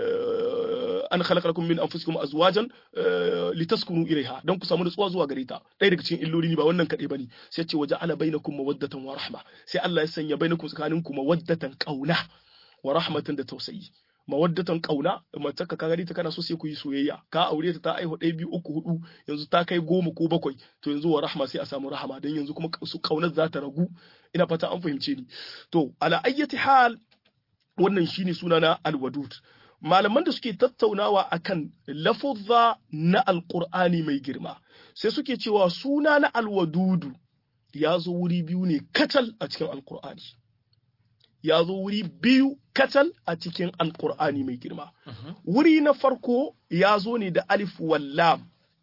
an khalaqa lakum min anfusikum azwajan litaskunu ilaiha dan ku samu nutsuwa zuwa gare ta ɗaya daga cikin illoli ne ba wannan kadai bane sai ya ce waja'ala bainakum mawaddatan wa rahma sai Allah ya sanya bainakum tsakaninku mawaddatan kauna wa rahmatan da tausayi mawaddatan kauna mace ka gani ta kana so sai ku yi soyayya ka aure ta ta aihu ɗaya biyu uku hudu yanzu ta kai goma ko bakwai to yanzu wa rahma sai a samu rahama dan yanzu kuma su kaunar za ta ragu ina fata an fahimce ni to ala ayyati hal wannan shine sunana alwadud malaman da suke tattaunawa akan lafuzza na alqur'ani mai girma sai suke cewa suna na alwadudu ya zo wuri biyu ne kacal a cikin alqur'ani ya zo wuri biyu kacal a cikin alqur'ani mai girma wuri na farko ya zo ne da alif wallam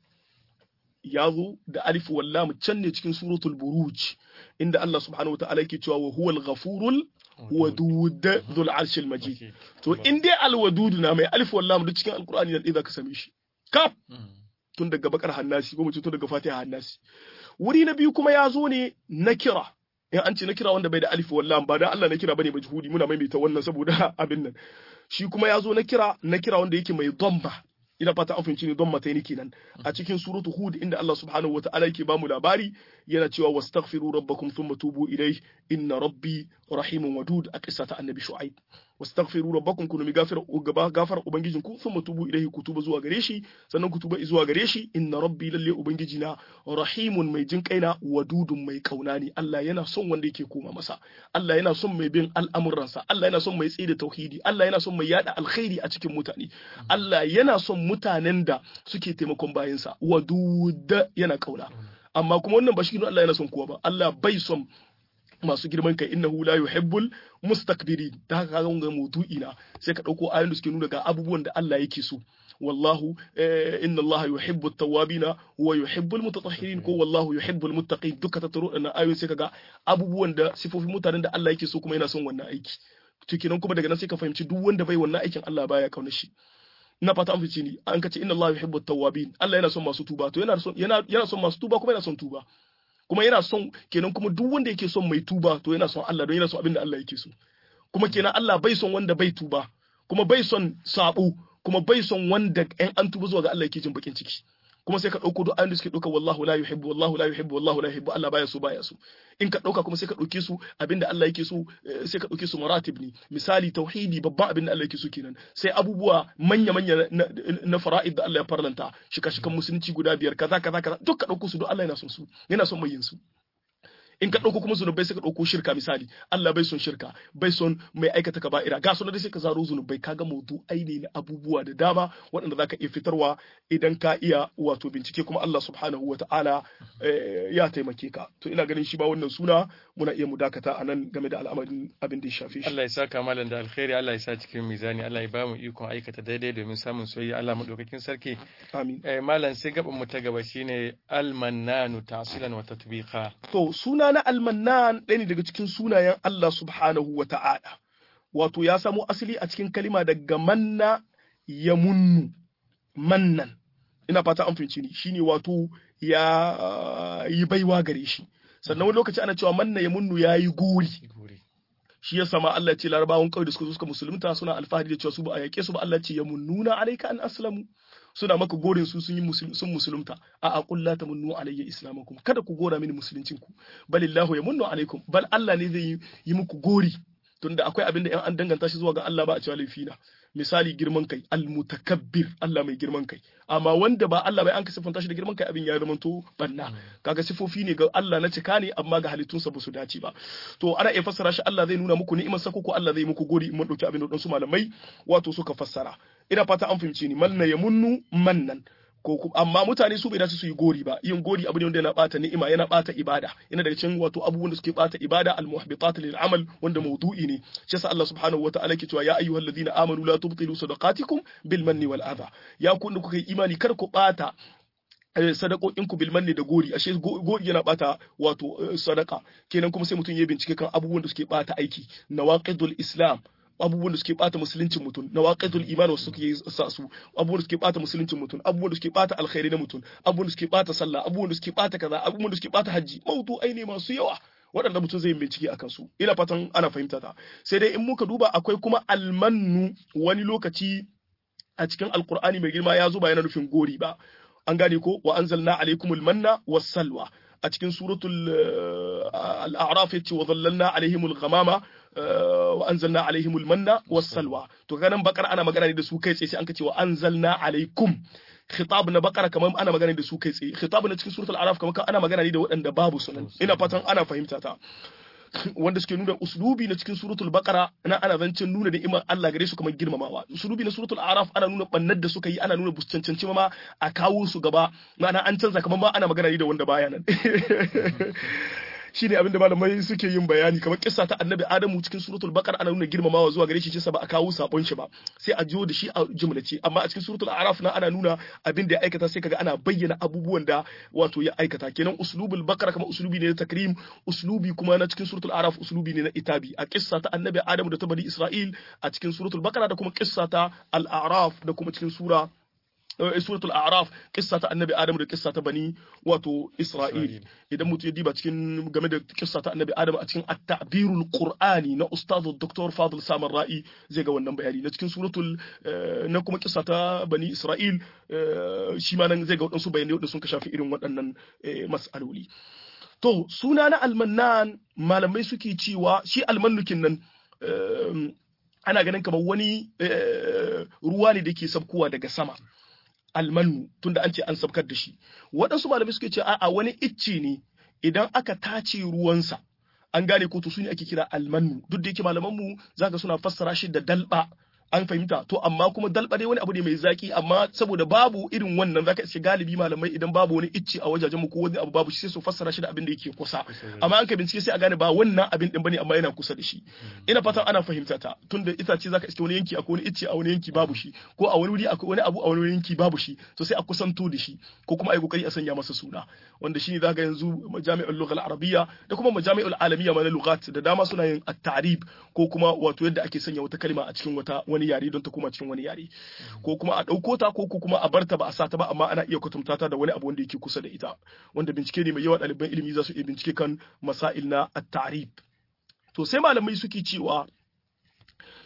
ya zo da alif wallam can ne cikin suratul buruj inda Allah subhanahu wataala yake cewa wa huwal ghafurul wadud dhul arshil majid to in dai alwadud na mai alif wallam duk cikin alqur'ani nan zaka same shi kaf tun daga bakar hannasi ko mu tun daga fatiha hannasi wuri na biyu kuma ya zo ne na kira in an ce na kira wanda bai da alif wallam ba dan Allah na kira bane majhudi muna maimaita wannan saboda abin nan shi kuma ya zo na kira na kira wanda yake mai dhamma ina fata an fahimci ne don mataini kenan a cikin suratu hud inda Allah subhanahu wataala yake bamu labari yana cewa wastaghfiru rabbakum thumma tubu ilayhi inna rabbi rahimun wadud a kissa ta annabi shu'aib wastaghfiru rabbakum kunu mi gafara gaba gafar ubangijin ku thumma tubu ilayhi ku tuba zuwa gare shi sannan ku tuba zuwa gare shi inna rabbi lalle ubangiji na rahimun mai jin kaina wadudun mai kauna ne Allah yana son wanda yake koma masa Allah yana son mai bin al'amuransa Allah yana son mai tsaye da tauhidi Allah yana son mai yada alkhairi a cikin mutane Allah yana son mutanen da suke taimakon bayansa wadud yana kauna amma kuma wannan ba shi Allah yana son kowa ba Allah bai son masu girman kai innahu la yuhibbul mustakbirin da haka kaga ga maudu'i na sai ka dauko ayoyin da suke nuna ga abubuwan da Allah yake so wallahu inna Allah yuhibbu at-tawwabina wa yuhibbu al-mutatahhirin ko wallahu yuhibbu al-muttaqin duka ta taro da ayoyin sai kaga abubuwan da sifofin mutanen da Allah yake so kuma yana son wannan aiki to kenan kuma daga nan sai ka fahimci duk wanda bai wannan aikin Allah baya kauna shi ina fata an fice ni an kace inna Allah yuhibbu at-tawwabin Allah yana son masu tuba to yana son yana yana son masu tuba kuma yana son tuba kuma yana son kenan kuma duk wanda yake son mai tuba to yana son Allah don yana son abin da Allah yake so kuma kenan Allah bai son wanda bai tuba kuma bai son sabo kuma bai son wanda ɗan an tuba zuwa ga Allah yake jin bakin ciki kuma sai ka ɗauko duk ayoyin da suke ɗauka wallahu la yuhibbu wallahu la yuhibbu wallahu la yuhibbu Allah baya so baya so in ka ɗauka kuma sai ka ɗauke su abinda Allah yake so sai ka ɗauke su maratib ne misali tauhidi babban abinda Allah yake so kenan sai abubuwa manya manya na fara'id da Allah ya farlanta shika shikan musulunci guda biyar kaza kaza kaza duk ka ɗauko su duk Allah yana son su yana son mai yin su in ka ɗauko kuma zunubai sai ka ɗauko shirka misali Allah bai son shirka bai son mai aikata kaba'ira ga sunan sai ka zaro zunubai kaga maudu aini na abubuwa da dama waɗanda zaka iya fitarwa idan ka iya wato bincike kuma Allah subhanahu wa ta'ala ya taimake ka to ina ganin shi ba wannan suna muna iya mu dakata a nan game da al'amarin abin da ya shafe shi Allah ya saka malam da alkhairi Allah ya sa cikin mizani Allah ya ba mu ikon aikata daidai domin samun soyayya Allah madaukakin sarki amin eh malam sai gaban mu ta gaba shine al-mannanu ta'silan wa tatbiqa to suna na almannan ɗaya ne daga cikin sunayen Allah subhanahu wa ta'ala, wato ya samo asali a cikin kalima daga manna ya munnu, mannan, ina fata an fahimci ni, shi ne wato ya yi baiwa gare shi. Sannan wani lokaci ana cewa manna ya munnu ya yi gori. Shi ya sama Allah ce larabawan kawai da suka zo suka musulunta suna alfahari da cewa su ba a yaƙe su ba Allah ce ya munnuna alaika an aslamu. suna maka gorin su sun yi sun musulunta a a qul la tamunnu alayya islamakum kada ku gora mini musuluncin ku balillahu yamunnu alaikum bal Allah ne zai yi muku gori tunda akwai abin da yan an danganta shi zuwa ga Allah ba a cewa laifina misali girman kai almutakabbir Allah mai girman kai amma wanda ba Allah bai an ka siffanta shi da girman kai abin ya zama to banna kaga sifofi ne ga Allah na cika ne amma ga halittunsa ba su dace ba to ana iya fassara shi Allah zai nuna muku ni'imar sa ko Allah zai muku gori in mun dauki abin da su malamai wato suka fassara ina fata an fahimce ni manna ya munnu mannan ko amma mutane su bai dace su yi gori ba yin gori abu ne wanda yana bata ni'ima yana bata ibada yana daga cikin wato abubuwan da suke bata ibada al muhbitat lil amal wanda mawdu'i ne shi yasa Allah subhanahu wataala ke cewa ya ayyuhal ladina amanu la tubtilu sadaqatikum bil manni wal adha ya ku kuka yi imani kar ku bata sadakokinku bilman ne da gori ashe gori yana bata wato sadaka kenan kuma sai mutum ya bincike kan abubuwan da suke bata aiki nawaqidul islam abubuwan da suke bata musuluncin mutum na waqitul iman wasu suke sa su abubuwan da suke bata musuluncin mutum abubuwan da suke bata alkhairi na mutum abubuwan da suke bata sallah abubuwan da suke bata kaza abubuwan da suke bata haji mautu ne masu yawa waɗanda mutum zai bincike akan su ina fatan ana fahimta ta sai dai in muka duba akwai kuma almannu wani lokaci a cikin alkur'ani mai girma ya zo ba yana nufin gori ba an gane ko wa anzalna alaikumul manna was salwa a cikin suratul al-a'raf yace wa dhallalna alaihimul ghamama wa anzalna alaihimul manna was salwa to ganin bakar ana magana ne da su kai tsaye sai an ka ce wa anzalna alaikum khitab na bakara kamar ana magana da su kai tsaye khitab na cikin suratul araf kamar ana magana ne da waɗanda babu sunan ina fatan ana fahimta ta wanda suke nuna uslubi na cikin suratul baqara na ana zancen nuna da iman Allah gare su kamar girmamawa uslubi na suratul araf ana nuna bannar da suka yi ana nuna buscancanci ma a kawo su gaba ma'ana an canza kamar ma ana magana ne da wanda baya nan shine abinda malamai suke yin bayani kamar kissa ta annabi adamu cikin suratul baqara ana nuna girmamawa zuwa gare shi ce ba a kawo sabon shi ba sai a jiyo da shi a jumlace amma a cikin suratul araf na ana nuna abin da ya aikata sai kaga ana bayyana abubuwan da wato ya aikata kenan uslubul baqara kamar uslubi ne na takrim uslubi kuma na cikin suratul araf uslubi ne na itabi a kissa ta annabi adamu da ta bani isra'il a cikin suratul baqara da kuma kissa ta al-a'raf da kuma cikin sura suratul a'raf kissa ta annabi adam da kissa ta bani wato isra'il idan mutum ya diba cikin game da kissa ta annabi adam a cikin at-ta'birul qur'ani na ustaz dr fadil samar ra'i zai ga wannan bayani na cikin suratul na kuma kissa ta bani isra'il shi ma nan zai ga wadansu bayanai wadanda sun ka shafi irin waɗannan mas'aloli to suna na almannan malamai suke cewa shi almannukin nan ana ganin kamar wani ruwa ne da ke sabkowa daga sama almanu tunda an ce an sabkar da shi waɗansu malamai suke ce a'a wani icce ne idan aka tace ruwansa an gane ko to su ne ake kira almanu duk da yake malaman mu zaka suna fassara shi da dalba an fahimta to amma kuma dalba dai wani abu ne mai zaki amma saboda babu irin wannan zaka ce galibi malamai idan babu wani icce a wajajen mu ko wani abu babu shi sai su fassara shi da abin da yake kusa amma an ka bincike sai a gane ba wannan abin din bane amma yana kusa da shi ina fatan ana fahimta ta tunda itace zaka iske wani yanki akwai wani icce a wani yanki babu shi ko a wani wuri akwai wani abu a wani yanki babu shi to sai a kusanto da shi ko kuma a yi kokari a sanya masa suna wanda shine zaka yanzu majami'ul lugha al-arabiyya da kuma majami'ul alamiyya ma na lughat da dama suna yin at-ta'rib ko kuma wato yadda ake sanya wata kalma a cikin wata wani yare don ta koma cikin wani yare ko kuma a ɗauko ta ko kuma a barta ba a sa ta ba amma ana iya kwatanta ta da wani abu wanda yake kusa da ita wanda bincike ne mai yawa ɗaliban ilimi za su iya bincike kan masail na at-ta'rib to sai malamai suke cewa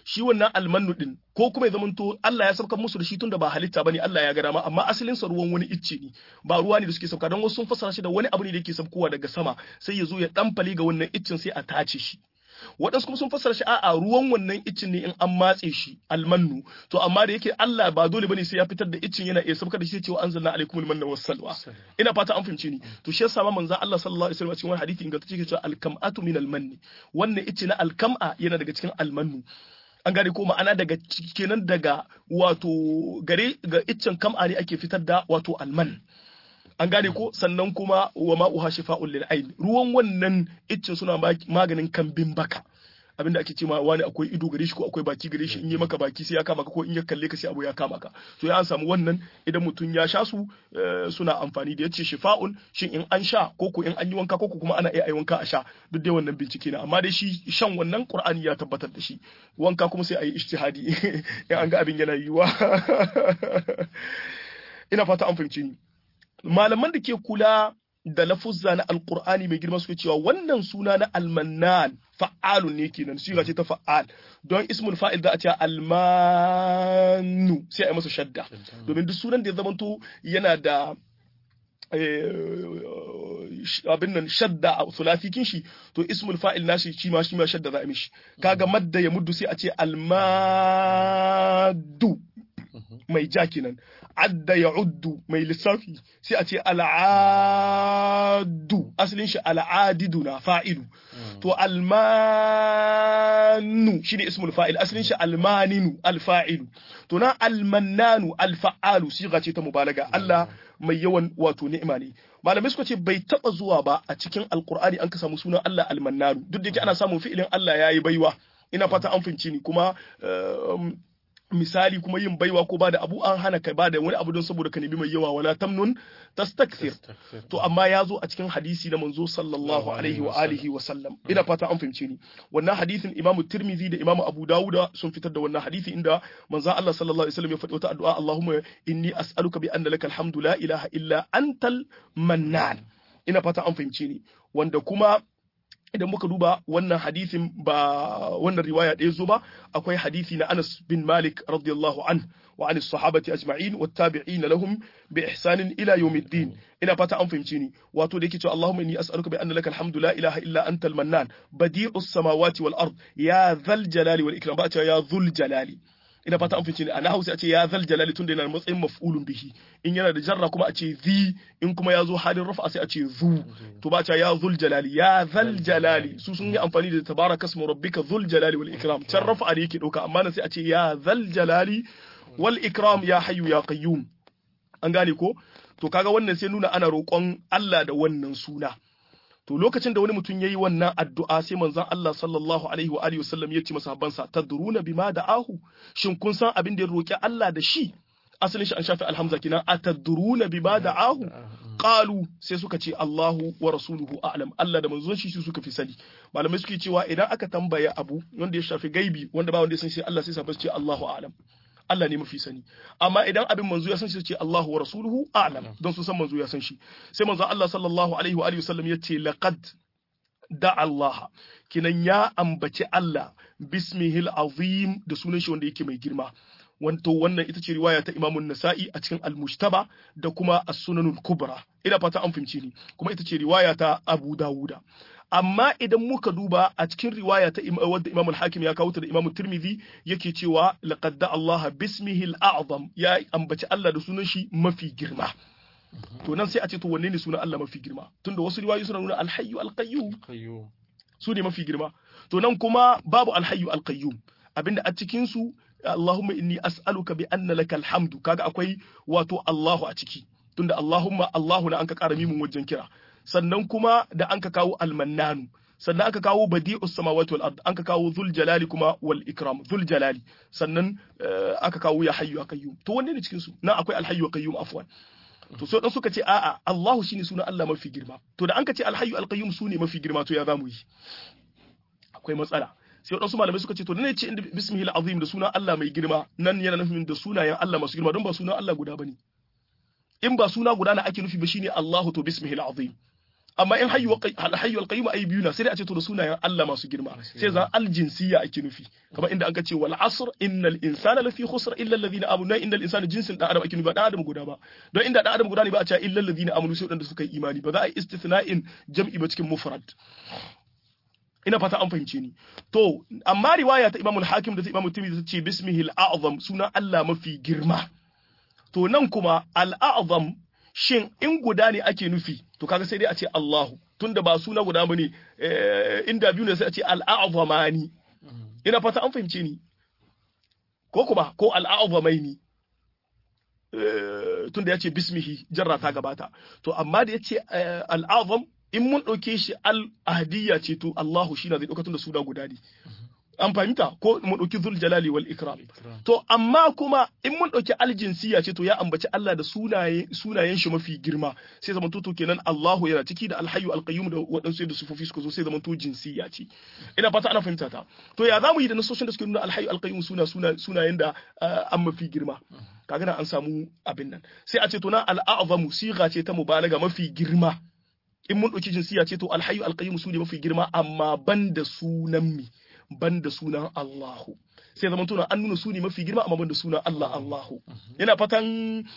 shi wannan almannu din ko kuma ya zamanto Allah ya saukar musu da shi tunda ba halitta bane Allah ya ga dama amma asalin sa ruwan wani icce ne ba ruwa ne da suke sauka don wasu sun fassara shi da wani abu ne da yake saukowa daga sama sai ya zo ya dan ga wannan iccen sai a tace shi waɗansu kuma sun fassara shi a'a ruwan wannan iccin ne in an matse shi almannu to amma da yake Allah ba dole bane sai ya fitar da iccin yana iya saukar da shi cewa anzalna alaikum almanna wassalwa ina fata an fahimce ni to shi yasa ma manzon Allah sallallahu alaihi wasallam cikin wani hadisi ingantacce yake cewa alkam'atu min almanni wannan icce na alkam'a yana daga cikin almannu an gane ko ma'ana daga kenan daga wato gare ga iccen kam'a ne ake fitar da wato alman an gane ko sannan kuma wa ma'uha shifa'un lil ayn ruwan wannan iccen suna maganin kambin baka abinda ake cewa wani akwai ido gare shi ko akwai baki gare shi in yi maka baki sai ya kama ka ko in ya kalle ka sai abu ya kama ka to ya an samu wannan idan mutum ya sha su suna amfani da yace shifa'un shin in an sha ko ko in an yi wanka ko kuma ana iya wanka a sha duk dai wannan bincike ne amma dai shi shan wannan qur'ani ya tabbatar da shi wanka kuma sai a yi ijtihadi in an ga abin yana yiwa ina fata an fahimci ni malaman da ke kula da lafuzza na alkur'ani mai girma suke cewa wannan suna na almannan fa'alun ne kenan siga ce ta fa'al don ismul fa'il da a ce almanu sai a yi masa shadda domin duk sunan da ya zamanto yana da abin nan shadda a sulafikin shi to ismul fa'il nashi shi ma shi ma shadda za a mishi kaga madda ya muddu sai a ce almadu mai ja kenan adda ya uddu mai lissafi sai a ce al'adu asalin shi al'adidu na fa'ilu to almanu shi ne ismul fa'il asalin shi almaninu alfa'ilu to na almannanu alfa'alu siga ce ta mubalaga Allah mai yawan wato ni'ima ne malamai suka ce bai taba zuwa ba a cikin alkur'ani an ka samu sunan Allah almannanu duk da yake ana samun fi'ilin Allah yayi baiwa ina fata an fince ni kuma misali kuma yin baiwa ko ba da abu an hana kai ba da wani abu don saboda ka nemi mai yawa wala tamnun tastakthir to amma ya zo a cikin hadisi na manzo sallallahu alaihi wa alihi wa sallam ina fata an fahimce ni wannan hadisin imamu tirmidhi da imamu abu dawuda sun fitar da wannan hadisi inda manzo Allah sallallahu alaihi wasallam ya faɗi wata addu'a Allahumma inni as'aluka bi anna lakal hamdu la ilaha illa antal mannan ina fata an fahimce ni wanda kuma idan muka duba wannan hadisin ba wannan riwaya ɗaya zo ba akwai hadisi na Anas bin Malik radiyallahu an wa an sahabati ajma'in wa tabi'in lahum bi ihsanin ila yawmiddin ina fata an fahimce ni wato da yake cewa Allahumma inni as'aluka bi anna laka alhamdu la ilaha illa anta al-mannan badi'us samawati wal ard ya dhal jalali wal ikram ba ya dhul jalali ina fata an fice ne a na hausa a ce ya zal jalali tunda yana matsayin maf'ulun bihi in yana da jarra kuma a ce zi in kuma ya zo halin rafa sai a ce zu to ba ya zul jalali ya zal jalali su sun yi amfani da tabaraka ismu rabbika zul jalali wal ikram can rafa ne yake dauka amma nan sai a ce ya zal jalali wal ikram ya hayyu ya qayyum an gane ko to kaga wannan sai nuna ana roƙon Allah da wannan suna to lokacin da wani mutum yayi wannan addu'a sai manzon Allah sallallahu alaihi wa alihi wasallam ya ce masahabansa tadruna bima da'ahu shin kun san abin da ya roki Allah da shi asalin shi an shafi alhamza kinan atadruna bima da'ahu qalu sai suka ce Allahu wa rasuluhu a'lam Allah da manzon shi suka fi sani malamai suke cewa idan aka tambaya abu wanda ya shafi gaibi wanda ba wanda ya san shi Allah sai sa ce Allahu a'lam Allah ne mafi sani amma idan abin manzo ya san shi ce Allahu wa rasuluhu a'lam don su san manzo ya san shi sai manzo Allah sallallahu alaihi wa alihi wasallam yace laqad da Allah kinan ya ambaci Allah bismihil azim da sunan shi wanda yake mai girma wanto wannan ita ce riwaya ta Imam Nasa'i a cikin Al-Mujtaba da kuma As-Sunanul Kubra ina fata an fahimci ni kuma ita ce riwaya ta Abu Dawuda amma idan muka duba a cikin riwaya ta wadda Imam al-Hakim ya kawo ta da Imam Tirmidhi yake cewa laqad da Allah bismihi al-a'zam ya ambaci Allah da sunan shi mafi girma to nan sai a ce to wanne ne sunan Allah mafi girma tunda wasu riwayoyi suna nuna al-hayyu al-qayyum su ne mafi girma to nan kuma babu al-hayyu al-qayyum abinda a cikin su Allahumma inni as'aluka bi anna lakal hamdu kaga akwai wato Allahu a ciki tunda Allahumma Allahu na an ka ƙara mimin wajen kira sannan kuma da an ka kawo almannanu sannan aka kawo badi'us samawati wal ard an ka kawo zul jalali kuma wal ikram zul jalali sannan aka kawo ya hayyu ya qayyum to wanne ne cikin su nan akwai al hayyu qayyum afwan to so dan suka ce a'a Allahu shine sunan Allah mafi girma to da an ka ce al hayyu al qayyum sune mafi girma to ya zamu yi akwai matsala sai wadansu malamai suka ce to ne ce inda bismihil azim da sunan Allah mai girma nan yana nufin da sunayen Allah masu girma don ba sunan Allah guda bane in ba suna guda na ake nufi ba shine Allahu to bismihil azim amma in hayyu hayyu alqayyum ay biyu na sai dai a ce to da sunayen Allah masu girma sai zan aljinsiyya ake nufi kamar inda aka ce wal asr innal insana lafi khusr illa alladhina amanu innal insana jinsin dan adam ake nufi ba dan adam guda ba don inda dan adam guda ne ba a ce illa alladhina amanu sai wadanda suka yi imani ba za a yi istithna'in jam'i ba cikin mufrad ina fata an fahimce ni to amma riwaya ta Imam al-Hakim da ta Imam Tirmidhi ta ce bismihil a'zam sunan Allah mafi girma to nan kuma al-a'zam shin in guda ne ake nufi to kaga sai dai a ce Allahu tunda ba suna guda bane inda biyu ne sai a ce al-a'zamani ina fata an fahimce ni ko kuma ko al-a'zamaini tunda ya ce bismihi jarra ta gabata to amma da ya ce al-a'zam in mun ɗauke shi al-ahdiyya ce to Allahu shi na zai ɗauka tunda suna guda ne an fahimta ko mun ɗauki zul jalali wal ikram to amma kuma in mun ɗauki aljinsiya ce to ya ambaci Allah da sunaye sunayen shi mafi girma sai zaman to kenan Allahu yana ciki da alhayyu alqayyum da waɗansu da sufofi suka zo sai zaman to jinsiya ce ina fata ana fahimta ta to ya zamu yi da nasoshin da suke nuna alhayyu alqayyum suna suna sunayen da an mafi girma kaga nan an samu abin nan sai a ce to na al'azamu siga ce ta mubalaga mafi girma in mun ɗauki jinsiya ce to alhayyu alqayyum su ne mafi girma amma ban da sunan mi ban da sunan Allahu sai zaman tuna an nuna suni mafi girma amma ban da sunan Allah Allahu yana fatan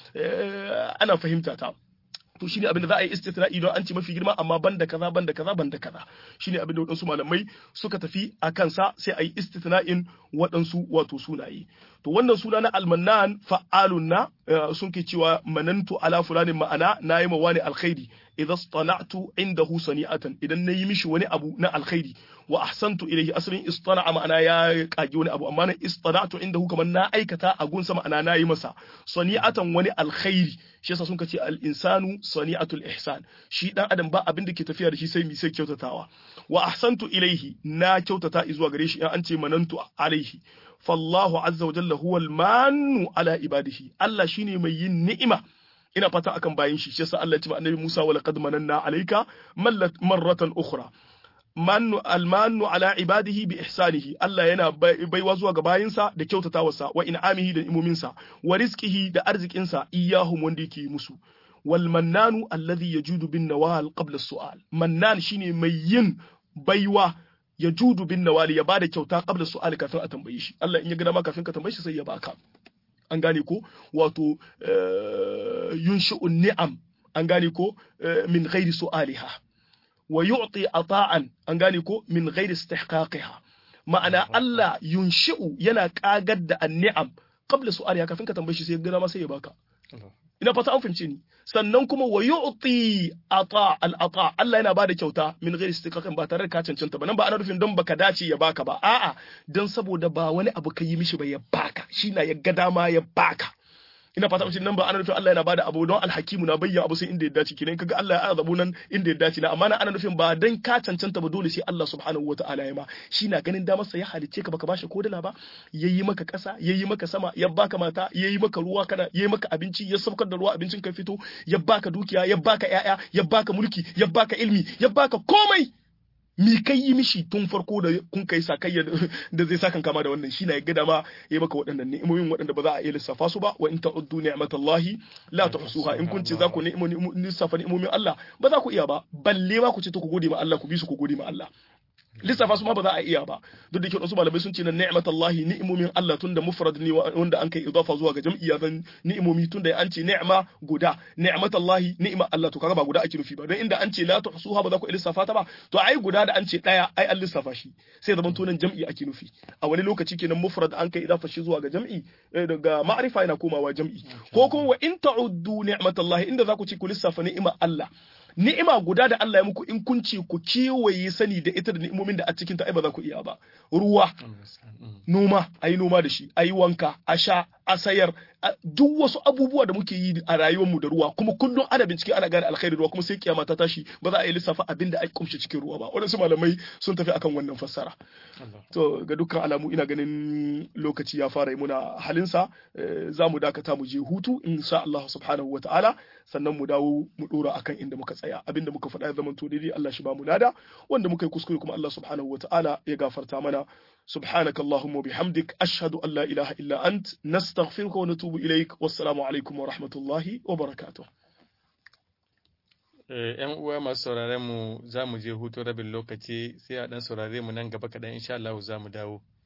ana fahimta ta to shine abin da za a yi istithna'i don an ce mafi girma amma ban da kaza ban da kaza ban da kaza shine abin da waɗansu malamai suka tafi a kansa sai a yi istithna'in waɗansu wato sunaye to wannan suna na almannan fa'alun na sun ke cewa manantu ala fulanin ma'ana na yi ma wani alkhairi idza istana'tu indahu sani'atan idan nayi mishi wani abu na alkhairi wa ahsantu ilayhi asalin istana'a ma'ana ya kage wani abu amma na istana'tu indahu kamar na aikata a gunsa ma'ana na yi masa sani'atan wani alkhairi shi yasa sun ce al insanu sani'atul ihsan shi dan adam ba abin da ke tafiya da shi sai mi sai kyautatawa wa ahsantu ilayhi na kyautata zuwa gare shi in an ce manantu alaihi fallahu azza wa jalla huwal manu ala ibadihi Allah shine mai yin ni'ima ina fata akan bayin shi shi yasa Allah ya ce annabi Musa wa laqad mananna alayka marratan ukhra mannu almanu ala ibadihi bi ihsanihi Allah yana baiwa zuwa ga bayinsa da kyautatawarsa wa in'amihi da imominsa wa rizqihi da arzikinsa iyahum wanda yake musu wal mannanu alladhi yajudu bin nawal qabla as-su'al mannan shine mai yin baiwa ya judu bin nawali ya bada kyauta qabla su'ali kafin a tambaye shi Allah in ya gina ma kafin ka tambaye shi sai ya baka an gane ko wato yunshi'un ni'am an gane ko min ghairi su'aliha wa yu'ti ata'an an gane ko min ghairi istihqaqiha ma'ana Allah yunshi'u yana kagar da an-ni'am qabla su'aliha kafin ka tambaye shi sai ya gina ma sai ya baka ina fata an fahimce ni sannan kuma wa yu'ti ata al ata Allah yana bada kyauta min ghairi istiqaqin ba tare da ka cancanta ba nan ba ana nufin don baka dace ya baka ba a'a don saboda ba wani abu ka yi mishi ba ya baka shi na ya ga dama ya baka ina fata mutum nan ba ana nufin Allah yana bada abu don alhakimu na bayyana abu sai inda ya dace kenan kaga Allah ya azabu nan inda ya dace na amma na ana nufin ba dan ka cancanta ba dole sai Allah subhanahu wataala ya ma shi na ganin damar sa ya halicce ka baka bashi ko dala ba yayi maka kasa yayi maka sama ya baka mata yayi maka ruwa kana yayi maka abinci ya saukar da ruwa abincin ka fito ya baka dukiya ya baka yaya ya baka mulki ya baka ilmi ya baka komai mi kai yi mishi tun farko da kun kai sakayya da zai sakan kama da wannan shine ya ga dama ya maka waɗannan ni'imomin waɗanda ba za a iya lissafa su ba wa in ta'uddu ni'matallahi la tuhsuha in kun ce za ku lissafa ni'imomin Allah ba za ku iya ba balle ma ku ce to ku gode ma Allah ku bi su ku gode ma Allah lissafa su ma ba za a iya ba duk da ke wasu malamai sun ce na ni'matallahi ni'imomin Allah tunda mufrad ne wanda an kai idafa zuwa ga jam'i ya zan ni'imomi tunda an ce ni'ma guda ni'matallahi ni'ma Allah to kaga ba guda ake nufi ba don inda an ce la tuhsuha ba za ku lissafa ta ba to ai guda da an ce daya ai an lissafa shi sai zaman tunan jam'i ake nufi a wani lokaci kenan mufrad an kai idafa shi zuwa ga jam'i daga ma'rifa yana komawa jam'i ko kuma wa in ta'uddu ni'matallahi inda za ku ce ku lissafa ni'ima Allah ni'ima guda da Allah ya muku in kun ce ku kewaye sani da ita da ni'imomin da a cikin ta ai ba za ku iya ba ruwa noma ayi noma da shi ayi wanka a sha a sayar duk wasu abubuwa da muke yi a rayuwar mu da ruwa kuma kullum ana bincike ana gane alkhairi ruwa kuma sai kiyama ta tashi ba za a yi lissafa abin da ake kumshe cikin ruwa ba wadansu malamai sun tafi akan wannan fassara to ga dukkan alamu ina ganin lokaci ya fara yi muna halinsa za mu dakata mu je hutu insha Allah subhanahu wa ta'ala sannan mu dawo mu dora akan inda muka tsaya abinda muka faɗa ya zama to daidai Allah shi ba mu lada wanda muka yi kuskure kuma Allah subhanahu wa ta'ala ya gafarta mana سبحانك اللهم وبحمدك أشهد أن لا إله إلا أنت نستغفرك ونتوب إليك والسلام عليكم ورحمة الله وبركاته ‘yan uwa masu sauraren mu za mu je hutu rabin lokaci sai a ɗan saurare mu nan gaba kaɗan insha Allah za mu dawo.